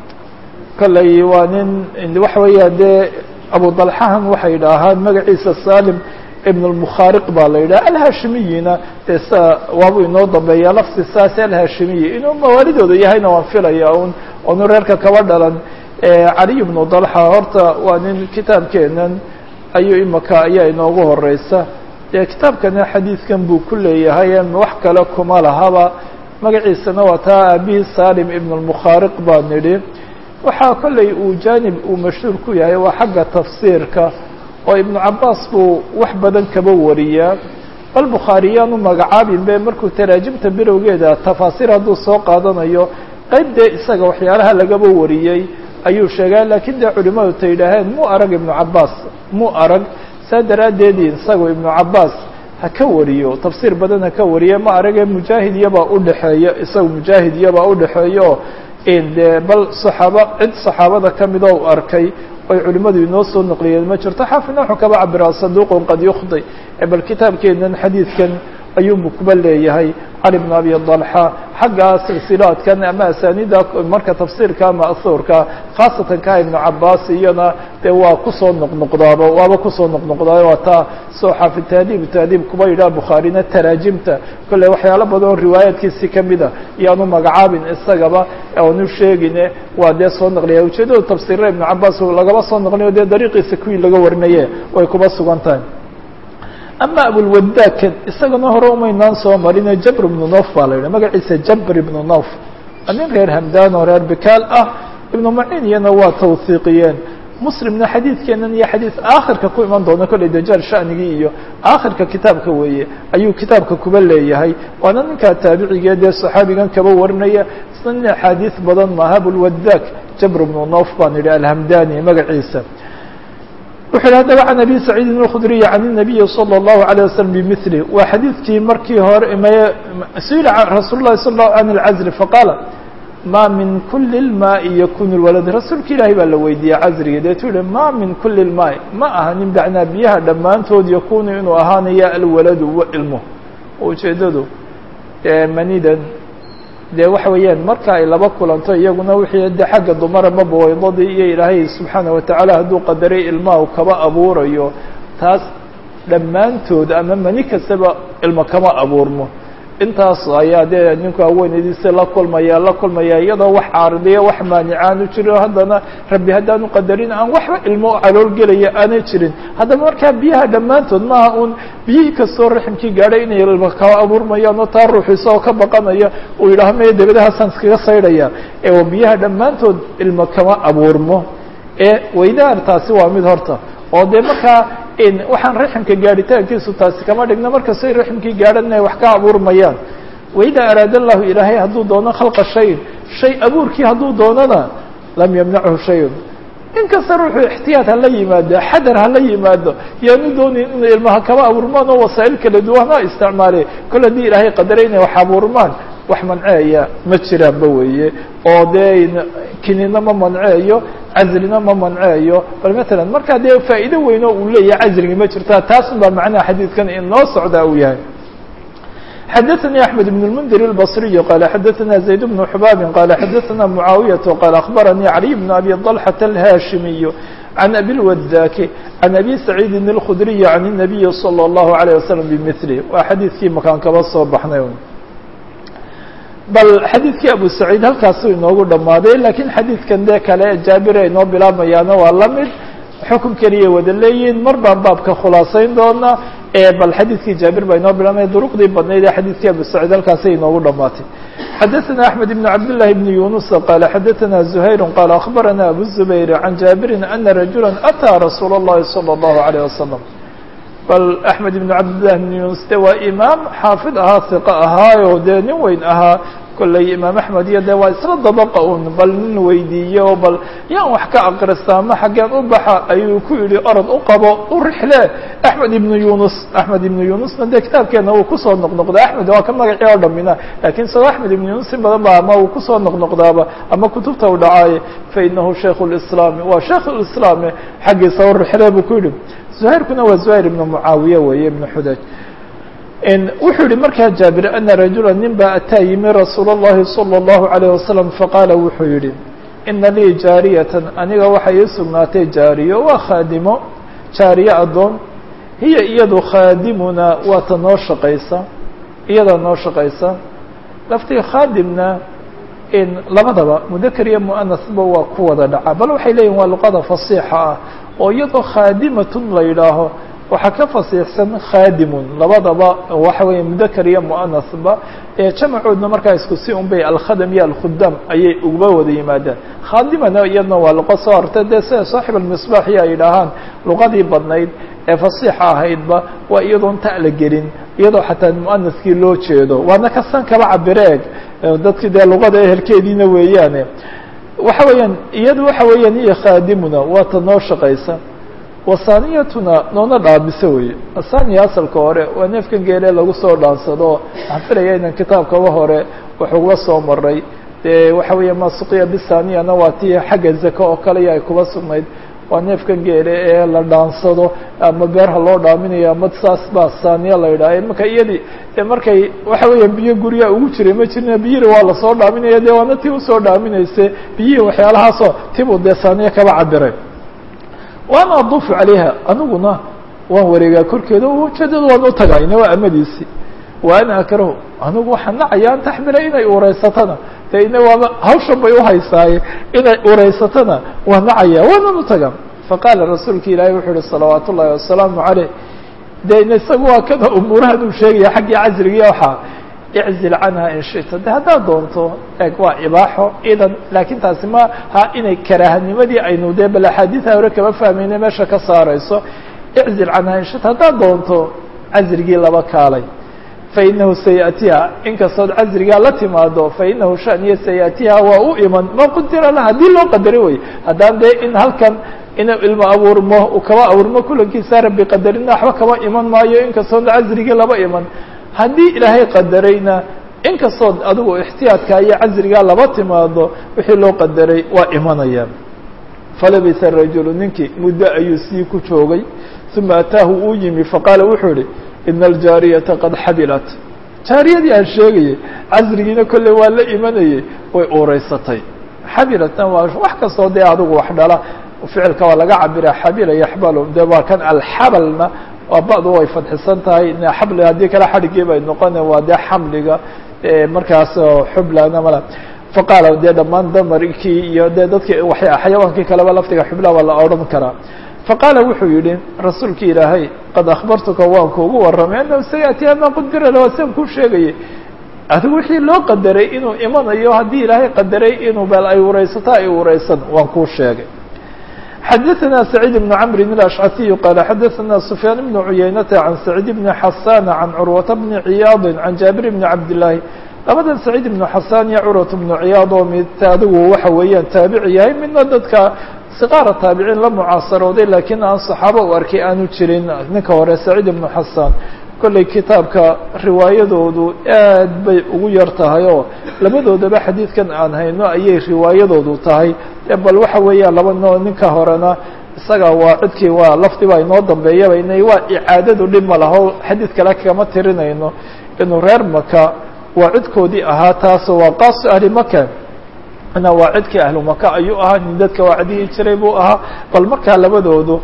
kolley waa nin waxa weeyaan dee abu dalxahan waxay idhaahaan magaciisa salim ibn اlmukhaariq baa la yidhaha alhashimiyina dee sa waabuu inoo dambeeya lafsi saas alhashimiyi inuu mawaalidooda yahayna waan filaya un onu reerka kaba dhalan caliy bnu dalxa horta waa nin kitaabkeenan ayuu imaka ayaa inoogu horeysa dee kitaabkana xadiidkan buu ku leeyahay wax kale kuma lahaba magaciisana waa taa aabihii salim ibn اlmukhaariq baa nidhi waxaa kolley uu janib uu mashhuur ku yahay waa xagga tafsiirka oo ibnu cabaas buu wax badan kaba wariyaa bal bukhaariyaanu magacaabin be markuu taraajimta bilowgeeda tafaasiir hadduu soo qaadanayo qayb dee isaga waxyaalaha lagaba wariyey ayuu sheegaa laakiin dee culimadu ta yidhaaheen mu arag ibnu cabaas mu arag saa daraaddeedii isagu ibnu cabaas ha ka wariyo tafsiir badan ha ka wariye ma arage mujaahid iyabaa udhexeeya isaga mujaahid iyabaa udhexeeya oo de bal saxaaba cid saxaabada kamid oo u arkay oy culimadu inoo soo naqliyeen ma jirto xaafidna wuxuu kaba cabiraa saduuqun qad yukhdi bal kitaabkeenan xadiidkan ayuunbu kuba leeyahay cali bn abi dalxa xagga silsilaadkan ama asaanida marka tafsiirka ma'huurka khaasatan ka ibnu cabaas iyana dee waa kusoo noqnoqdaaba waaba kusoo noqnoqdaay waa taa soo xaafid tahdiib tahdiib kuba yidhaha bukhaarina taraajimta kolley waxyaalo badan oo riwaayaadkiisi kamida iyaanu magacaabin isagaba oonu sheegine waa dee soo naqliya ujeedada tafsiirra ibnu cabaas lagaba soo naqliyo dee dariiqiisa kuwii laga warinaye way kuba sugan tahay ama abulwadaakan isagana hore umaynaan soo marine jabr ibnu nof baa la yidhah magaciisa jabr ibnu nof nin reer hamdan oo reer bikaal ah ibnu maciin iyana waa tawhiiqiyeen muslimna xadiidkeenan iyo xadiid aakhirka ku iman doona kolley dajaal shanigii iyo aakhirka kitaabka weeye ayuu kitaabka kuba leeyahay waana ninkaa taabicigee dee saxaabigan kaba warinaya isna nin axaadiis badan maaha abulwadaak jabr ibnu nof baan yidhi alhamdani magaciisa wuxu yidhi haddaba can abi saciidin اlkhudriyi can الnabiyi salى الlahu عalيه waslm bimili waa xadiidkii markii hore su-ila rasuul lahi sal lahu an اlcazri faqaala ma min kuli اlmaai yakunu lwalad rasuulka ilaahay baa la weydiiyey casriga deetu yihi ma min kuli اlmaai ma aha nin bacnaa biyaha dhammaantood yakunu inuu ahaanaya alwaladu wa ilmo ujeedadu manidan dee waxa weeyaan marka ay laba kulanto iyaguna wixii de xagga dumara maba waydadii iyo ilaahay subxaana watacaala hadduu qadaray ilmaha u kaba abuurayo taas dhammaantood ama mani kastaba ilmo kama abuurmo intaas ayaa dee ninku haweenaydiisa la kulmaya la kulmaya iyadoo wax caaridiya wax maanicaan u jiro haddana rabbi haddaanu qadarin aan waxba ilmo caloolgelaya aanay jirin haddaba markaa biyaha dhammaantood maaha un biyihii kastoo raximkii gaadhay inay ilmo kaba abuurmayaan oo taa ruux isagoo ka baqanaya uu yidhaaho maya dabadahaasaan iskaga saydhaya ee biyaha dhammaantood ilmo kama abuurmo ee weydaar taasi waa mid horta oo dee markaa waxaan raximka gaadhitaankiisu taasi kama dhigno markastay raximkii gaadhan inay wax ka abuurmayaan waida araada allahu ilaahay hadduu doono khalqa shayin shay abuurkii hadduu doonana lam yamnachu shayun inkasta ruuxuu ixtiyaad hala yimaado xadar hala yimaado yaanu doonin inay ilmaha kaba abuurmaan oo wasaa'il kala duwan ha isticmaale kol haddii ilaahay qadaray inay wax abuurmaan wax manceeya ma jiraanba weeye oo dee kinina ma manceeyo casrina ma manceeyo bal matalan markaa dee faa'iido weyn oo uu leeyahay casrigi ma jirta taasun baa macnaha xadiidkan inoo socdaa uu yahay xadaثnي أحmed بن المنdir البصري qال xadaثna زayd بن xbاb qال xadaثna معaaوiية qال أخbarnي علي بن أbي طلحة الhاشhimiي عن أbي الوداk عن أbي سعيidi الخdري عن النبي صلى الله عليه وسلم بmثله waa xadiidkii makaan kaba soo baxnay bal xadiidkii abu saciid halkaasuu inoogu dhammaaday lakiin xadiidkan dee kale jaabir ay noo bilaabmayaana waa la mid xukun keliya wada leeyihin mar baan baabka khulaasayn doona bal xadiidkii jaabir baa inoo bilaabmaya duruqdii badnayd ee xadiidkii abu saciid halkaasay inoogu dhamaatay xadaثna أحmed بن cabd للahi بن yuنuس qال xadaثna زhayr qال أخbarana abu الزubayr عan jaabirin أna rajula أtىa rasuul الlahi صلى الlaه عليه وasلم bal axmed ibnu cabdillah ibn yunus de waa imaam xaafid ahaa hiqa ahaayo dee nin weyn ahaa kolley imaam axmed iyo de waa isla dabaqa un bal nin weydiiye oo bal yaan wax ka aqrista ama xaggeen u baxa ayuu ku yidhi orod u qabo u rixle axmed ibnu yunus axmed ibnu yunusna dee kitaabkeena uu kusoo noqnoqda axmed waa ka magacii oo dhamina lakiin isagoo axmed ibnu yunus in badan ba ama uu kusoo noqnoqdaaba ama kutubta u dhacaaye fainahu shaykhu lislaami waa shaykh lislaami xaggiisa u rixle buu ku yidhi zuhayrkuna waa zuhayr ibnu mucaawiye weeye ibnu xudaj wuxuu yihi markaa jaabir ana rajula nin baa ataa yimi rasuul اllahi salى اllahu عalيه wasalam faqaala wuxuu yihi ina lii jaariyatan aniga waxay ii sugnaatay jaariyo waa khaadimo jaariye addoon hiya iyadu khaadimuna waa ta noo shaqaysa iyadaa noo shaqaysa laftii khaadimna in labadaba mudakar iyo muanasba waa ku wada dhaca bal waxay leeyihin waa luqada fasiixa ah oo iyadoo khaadimatun la yidhaaho waxaa ka fasiixsan khaadimun labadaba waxa weeye mudakar iyo muanasba ee jamacoodna markaa isku si un bay alkhadam iyo alkhudam ayay uga wada yimaadaan khaadimana iyadna waa luqo soo hortay dee sida saaxib almisbaax iyo ay yidhaahaan luqadii badnayd ee fasiixa ahaydba waa iyadoon ta la gelin iyadoo xataa muanaskii loo jeedo waana kasan kaba cabireeg dadkii dee luqada ehelkeediina weeyaane waxa weeyaan iyadu waxa weeyaan iyo khaadimuna waa ta noo shaqaysa wasaniyatuna noona dhaamisa weye asaniya asalka hore waa neefkan geele lagu soo dhaansado waxaan filaya inan kitaabkaba hore waxuga soo maray dee waxa weeya ma suqiya bisaniyana waa tii xagga zaka oo kale ay kuba sugnayd waa neefkan geele ee la dhaansado ama beerha loo dhaaminayo ama saas baa saaniya la yidhaha marka iyadii de markay waxa weeya biyo guryaa ugu jiray ma jirina biyihii waa lasoo dhaaminaya de waana tii usoo dhaaminayse biyihii waxyaalahaasoo tibuu dee saaniya kaba cabiray waana aduufu calayha aniguna waan wareegaa korkeeda ujeedada waan u tagayna waa amadiisii wa ana akrahu anigu waxaan nacaya an taxmila inay ureysatana de ina waaba hawshan bay uhaysaaye inay ureysatana waa nacaya waanan u taga faqaala rasuulka ilaahi wuxuu uhi salawaat ullahi wasalaamu caleyh de ina isaga waa kada umuurahan uu sheegaya xaggii casrigiiya waxaa iczil canha in shita de haddaad doonto eeg waa ibaaxo idan laakiin taasi ma ha inay karaahanimadii aynu dee bal axaadiida hore kama fahmayne meesha ka saarayso iczil canha in shita haddaad doonto casrigii laba kaalay fainahu sayatiha inkastood casrigaa la timaado fainahu shaniya sayatiha waa u iman ma qudira lah haddii loo qadari wey haddaan dee in halkan inuu ilmo abuurmo uu kaba abuurmo kulankiisa rabbi qadarina waxba kama iman maayo inkastood casrigii laba iman haddii ilaahay qadarayna inkastood adigu ixtiyaadka iyo casrigaa laba timaado wixii loo qadaray waa imanayaan falabisa rajulu ninkii muddo ayuu sii ku joogay uma ataahu uu yimi faqaala wuxuu ihi ina aljaariyata qad xabilat jaariyadii aan sheegayay casrigiina kolley waa la imanayay way uureysatay xabilatna waa wax kastoo dee adigu wax dhala ficilka waa laga cabira xabila yaxbalu de waa kan alxabalna waa ba'du way fadxisan tahay xabli haddii kale xadhigii bay noqone waa dee xamliga markaas xublana mala faqaala dee dhammaan damarkii iyo dee dadki xayawaankii kaleba laftiga xubla waa la odhan karaa faqaala wuxuu yihi rasuulki ilaahay qad akhbartuka waan kuugu warramay annahu sayati ama qudira la san kuu sheegayay adigu wixii loo qadaray inuu imanayo haddii ilaahay qadaray inuu bal ay ureysato ay ureysan waan kuu sheegay xadaثna سacيid بن cmr الأشcثي qال xadaثna سfyaan بن عuyaynata عan سacيid بن xasاn عan curwaةa بن ciyاad عan jaaبir بن cabdاللahi labadan سacيid بن xasاn iyo curwaة بن ciyaad oo mid adigu waxa weeyaan taabici yahay midna dadka siqaara taabiciin la mucaasarooday lakiin aan صaxaabo u arkay aanu jirin ninka hore سacيid بن xasاn kolley kitaabka riwaayadoodu aad bay ugu yar tahay oo labadoodaba xadiidkan aan hayno ayay riwaayadoodu tahay bal waxa weeyaan laba noo ninka horena isaga waa cidkii waa lafdiba inoo dambeeyaba inay waa icaadadu dhib ma laho xadiid kale kama tirinayno inuu reer maka waa cidkoodii ahaa taasoo waa qaasu ahli maka na waa cidkii ahlu maka ayuu ahaa nin dadka wacdihi jiray buu ahaa bal markaa labadoodu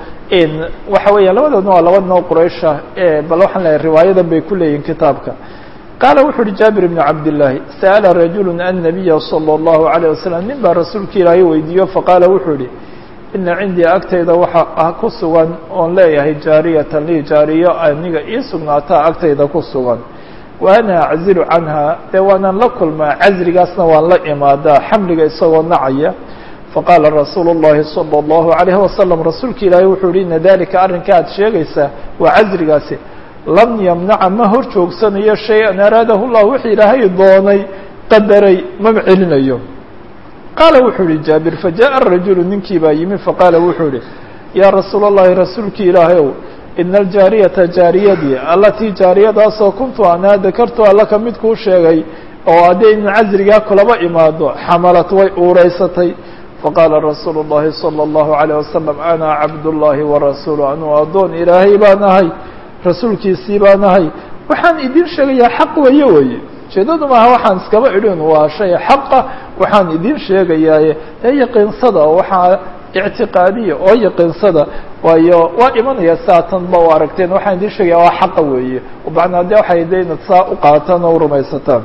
waxa weeya labadoodna waa laba noo quraysha bal waxaan leeyahay riwaayadan bay ku leeyihin kitaabka qaala wuxu uhi jaabir bn cabdillaahi sa'ala rajulu annabiya salى اllahu عalيه wasalam nin baa rasuulka ilaahay weydiiyo faqaala wuxuu ihi ina cindii agtayda waxa ah ku sugan oon leeyahay jaariyatan lii jaariyo aniga ii sugnaataa agtayda ku sugan wa ana aczilu canha dee waanaan la kulmaa casrigaasna waan la imaadaa xamliga isagoo nacaya faqaala rasuulu الlahi salى الlahu عalayhi wasalam rasuulka ilaahay wuxuu yihi ina dalika arrinka aad sheegaysaa waa casrigaasi lam yamnaca ma hor joogsanayo shay-an araadahu llah wixii ilaahay doonay qadaray mama celinayo qaala wuxuu yihi jaabir fajaءa rajulu ninkii baa yimi faqaala wuxuu yihi yaa rasuul الlahi rasuulki ilaahay ow ina aljaariyata jaariyadii allatii jaariyadaasoo kuntu anaa dakartu alla ka mid kuu sheegay oo haddii ina casrigaa kulaba imaado xamalat way uureysatay faqaala rasuulu الlahi salى الlahu عalيه wasalam ana cabdullahi warasuulu anuu addoon ilaahay baan ahay rasuulkiisii baan ahay waxaan idin sheegayaa xaq weeye weye ujeedadu maaha waxaan iskaba idhin waa shay xaqa waxaan idin sheegayaaye ee yaqiinsada waxaa ictiqaadiya oo yaqiinsada waayo waa imanaya saatan ba u aragteen waxaan idin sheegaya waa xaqa weeye macnaa de waxay de inaad saa u qaataan oo urumaysataan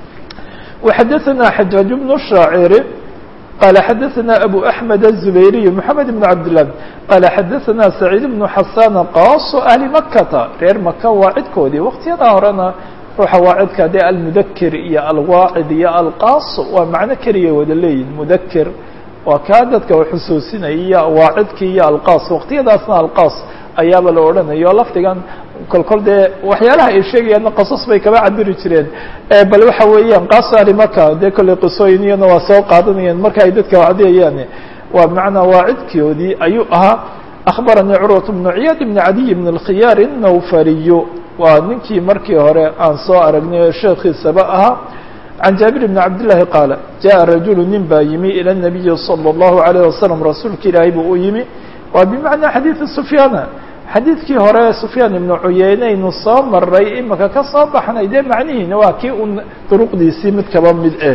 وxadaثna xajaaج بن الشhaaciri qala xadaثna abu أحmed الزubayriي mحamed بن cabdالlah qala xadaثna سacيid بن xasan qaaso ahli makata reer maka waacidkoodii waqtiyada horena ruuxa waacidka dee almudakir iyo alwaacid iyo alqaaso waa macno keliya wada leeyihin mudakir waa kaa dadka xusuusinaya iyo waacidki iyo alqaas waqtiyadaasna alqaas ayaaba la odhanayo lafdigan kolkol dee waxyaalaha ay sheegayaanna qasas bay kaba cabiri jireen bal waxa weeyaan qaaso arimaka dee kolley qisooyin iyana waa soo qaadanayeen marka ay dadka wacdiyayaan waa bimacnaa waacidkoodii ayuu ahaa akhbaranii curwat bnu ciyaad bni cadiy bn اlkhiyaar الnawfariyu waa ninkii markii hore aan soo aragnay oo sheekhiisaba ahaa can jaabir bni cabdillaahi qaala jaءa rajulu nin baa yimi ilى الnabiyi salى الlahu عalيه wasalam rasuulka ilaahay buu u yimi waa bimacnaa xadiidi sufyaana xadiidkii hore sufyaan ibnu cuyeyneynu soo maray imika ka soo baxnay dee macnihiina waa kii un duruqdiisii mid kaba mid een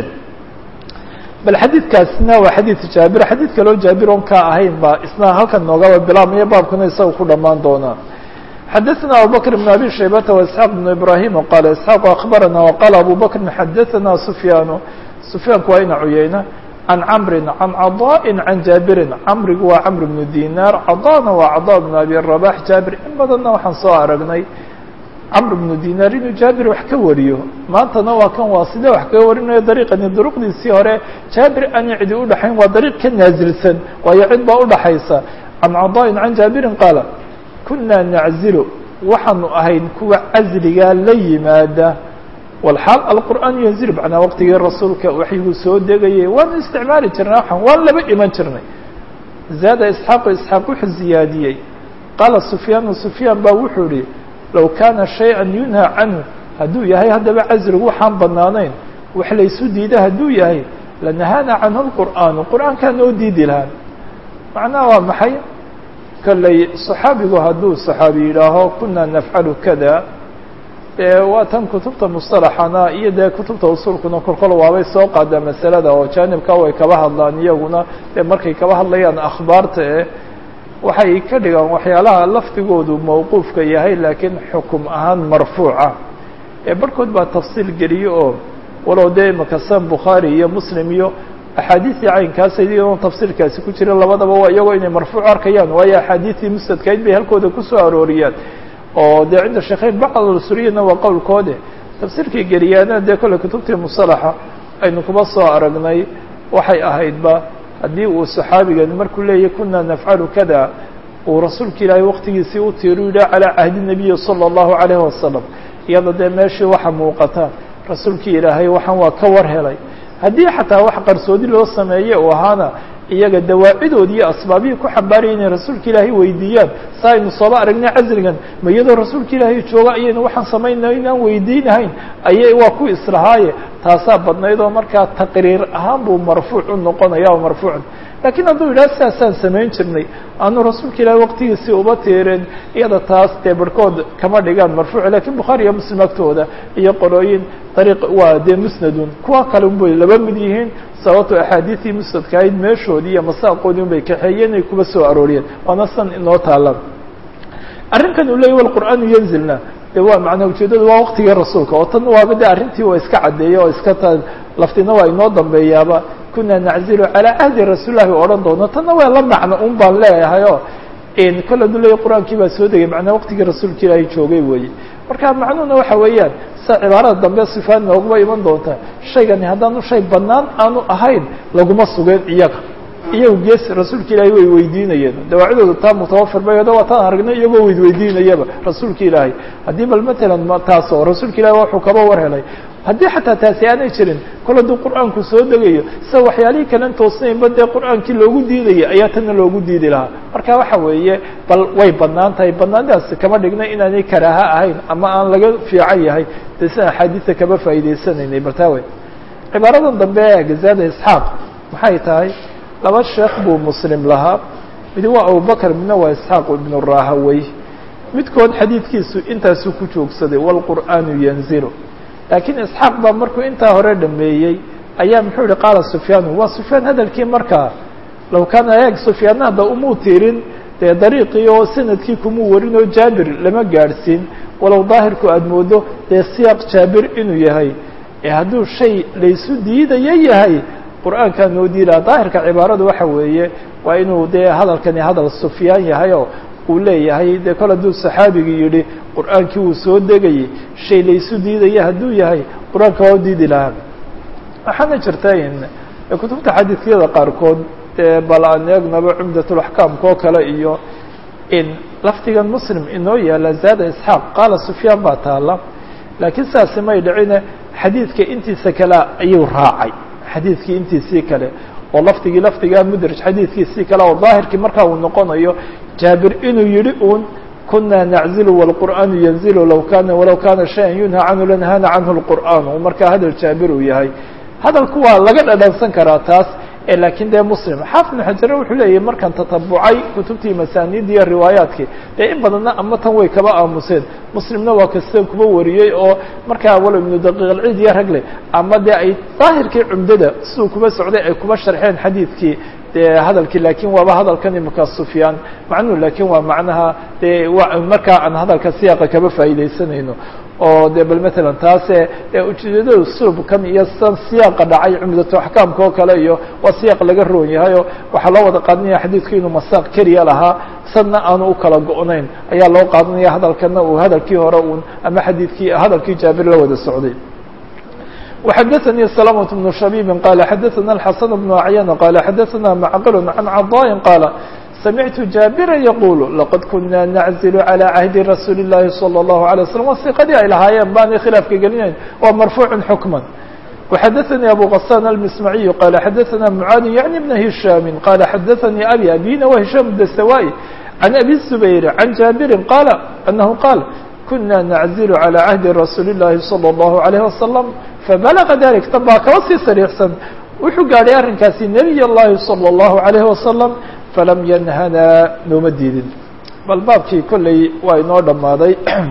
bal xadiidkaasna waa xadiid jaabir xadiid kaloo jaabir on ka ahayn baa isna halkan noogaba bilaabmaya baabkuna isaga ku dhammaan doonaa xadaثna abubakr بn abi shaybata واسحاaq بn ibrahim qala isxaaq akbarana وqala abu bakri xadaثna sufyaanu sufyaanku waa ina cuyeyna can camri can caضاءi can jaabirin camrigu waa camr bnu dinar caضاna waa caضا bn abi rabax jaabir in badanna waxaan soo aragnay camr bnu dinar inuu jaabir wax ka wariyo maantana waa kan waa sida wax kaga warinayo dariiqani duruqdiisii hore jaabir aan cidi udhaxayn waa dariiq ka naazilsan waayo cid baa udhaxaysa can caضاءi can jaabirin qaala kuna naczilu waxaanu ahayn kuwa casligaa la yimaada walxaal alqur'aan yanzilu macnaa waqtigii rasuulka waxyiguu soo degayay waanu isticmaali jirnay waxaan waan laba iman jirnay zaada isxaaqu isxaaq wuxuu ziyaadiyey qaala sufyaanu sufyaan baa wuxuu ihi low kaana shay-an yunhaa canhu hadduu yahay haddaba casligu waxaan banaanayn wax laysu diida hadduu yahay lanahaana canhu lqur'aanu qur'aankaa noo diidi lahaa macnaha waa maxay kolley صaxaabigu hadduu صaxaabi yidhaaho kuna nafcalu kada dee waa tan kutubta musطalaxana iyo dee kutubta usulkuna kolkol waabay soo qaadaa masalada oo jaanibka way kaba hadlaan iyaguna dee markay kaba hadlayaan akhbaarta eh waxay ka dhigaan waxyaalaha lafdigoodu mawquufka yahay laakiin xukum ahaan marfuuca ee barhkood baa tafsiil geliye oo walow dee makasan bukhaari iyo muslim iyo axaadiistii caynkaas iyadoon tafsiirkaasi ku jira labadaba waa iyagoo inay marfuuc arkayaan waayo axaadiistii musnadkayd bay halkooda kusoo arooriyaan oo dee cinda sheekheyn bacdsuriyana waa qowlkoode tafsiirkii geliyaana dee kolle kutubtii musalaxa aynu kuma soo aragnay waxay ahaydba haddii uu saxaabigan markuu leeyahy kuna nafcalu kada uu rasuulka ilaahay waqtigiisii u tiiru yidhah calaa cahdi nabiyi salى اllahu alayhi wasalam iyada dee meeshii waxa muuqata rasuulkii ilaahay waxaan waa ka war helay haddii xataa wax qarsoodi loo sameeye uu ahaana iyaga dawaacidoodi iyo asbaabihii ku xambaaraya inay rasuulka ilaahay weydiiyaan sa aynu sooba aragnay casrigan ma iyadoo rasuulka ilaahay jooga ayaynu waxaan samaynay inaan weydiinahayn ayay waa ku islahaaye taasaa badnayd oo markaa taqriir ahaan buu marfuuc u noqonaya o marfuucun lakiin hadduu yidhaha sidaasaan samayn jirnay aanu rasuulka ilaahay waqtigiisii uba tiireen iyada taas dee barhkood kama dhigaan marfuuc lakiin bukhaari iyo muslim agtooda iyo qolooyin dariiq waa dee musnadun kuwa kale unbay laba mid yihiin sababto axaadiistii musnadka ahayd meeshoodii iyo masaaqoodii un bay kaxeeyeen ay kuba soo arooriyeen waana san inoo taalan arrinkan uu leeyay walqur'aanu yanzilna de waa macnaa ujeedadu waa waqtigii rasuulka oo tan waaba de arrintii waa iska caddeeyey oo iska ta laftina waa inoo dambeeyaaba kuna naczilu calaa cahdi rasuulillahi u odhan doono tanna waa la macno un baan leeyahay oo kole adu leeya qur-aankii baa soo degay macnaa waqtigii rasuulka ilaahay joogay weeye marka macnuhuna waxa weeyaan sa cibaarada dambe sifaan nooguma iman doonta shaygani haddaanu shay banaan aanu ahayn laguma sugeen iyaga iyagu gees rasuulka ilaahay way weydiinayeen dawaacidooda taa mutawafir bay ada waa taan aragnay iyagoo weyd weydiinayaba rasuulka ilaahay haddii bal matalan taas oo rasuulka ilahay wuxuu kaba war helay haddii xataa taasi aanay jirin kol hadduu qur-aanku soo degayo sida waxyaalihii kalen toosnaynba dee qur-aankii loogu diidaya ayaa tana loogu diidi lahaa marka waxa weeye bal way banaan tahay banaantaasi kama dhigna inaanay karaaha ahayn ama aan laga fiican yahay dee sida axaadiista kaba faa'idaysanaynay bartaawe cibaaradan dambe ee gazaada isxaaq maxay tahay laba sheekh buu muslim lahaa mid waa abubakr midna waa isxaaq ibnu rahawey midkood xadiidkiisu intaasuu ku joogsaday wاlqur'aanu yanzilu laakiin isxaaq baa markuu intaa hore dhameeyey ayaa muxuu yihi qaala sufyaanu waa sufyaan hadalkii markaa low kaana eeg sufyaanna hadda umuu tirin dee dariiqii oo sanadkii kumuu warin oo jaabir lama gaadhsiin walow daahirku aada moodo dee siyaaq jaabir inuu yahay ee hadduu shay laysu diidayo yahay qur-aankaa noo diidaa daahirka cibaaradu waxa weeye waa inuu dee hadalkani hadal sufyaan yahay oo uu leeyahay dee kol hadduu saxaabigii yidhi qur-aankii wuu soo degayey shay laysu diidaya hadduu yahay qur-aanka waa u diidi lahaa waxaana jirta in kutubta xadiidyada qaarkood dee bal aan eegnaba cumdatulaxkaamka oo kale iyo in lafdigan muslim inoo yaala zaada isxaaq qaala sufyaan baa taala laakiin sidaasi may dhicine xadiidka intiisa kale ayuu raacay xadiidkii intiisii kale oo lafdigii lafdigaa mudraj xadiidkiisii kale oo daahirkii markaa uu noqonayo jaabir inuu yihi uun kuna naczilu wاlqur'aanu yanzilu law kana walaw kana shayan yunha canhu lanahana canhu اlqur'aan u markaa hadal jaabir uu yahay hadalku waa laga dhadhansan karaa taas lakiin dee muslim xaafid ibnu xajare wuxuu leeyahy markaan tatabucay kutubtii masaaniid iyo riwaayaadkii dee in badanna ama tan way kaba aamuseen muslimna waa kasta kuba wariyey oo markaa walow ibnu daqiiq alciid iyo ragle ama dee ay daahirkii cumdada siduu kuba socday ay kuba sharxeen xadiidkii dee hadalkii lakin waaba hadalkan imika sufyaan macnuhu lakin waa macnaha dee wa markaa aan hadalka siyaaqa kaba faa'iidaysanayno oo de bal matalan taase ujeedada sulubkan iyo san siyaaqa dhacay cumdatu axkaamka oo kale iyo waa siyaaq laga roon yahay oo waxaa loo wada qaadanaya xadiidku inuu masaaq keliya lahaa sadna aanu u kala go-nayn ayaa loo qaadanaya hadalkana uu hadalkii hore uun ama xadiidkii hadalkii jaabir la wada socday وxdثnي سلامة بن شhبيب qال xdثna الحسن بن عyان qال xdثna معqل عن cضاء qال سمعت جابرا يقول لqد كنا نعزل على عهد رsuuل اللhi صلى الله عليه وسلم وثiqadii ay lahaayeen baanay khiلaafka gelinayn waa مرفوع حكما وxdثnي أبو غسان المسمعي qال xdثna معاad يعني بن هiشام qال xdثnي أبي أبيna وهiشام الدسوائي عن أبي الزبير عن جابر qال أنه qال كنا نعزل على عهد رsuuل اللhi صلى الله عليه وسلم فبلغ ذلك tan baa kaba sii sريixsan wuxuu gaadhay arrinkaasi نبي الlahi صلى الله عليه وسلم فلم ينهنا nooma diidin bal baabkii kolley waa inoo dhammaaday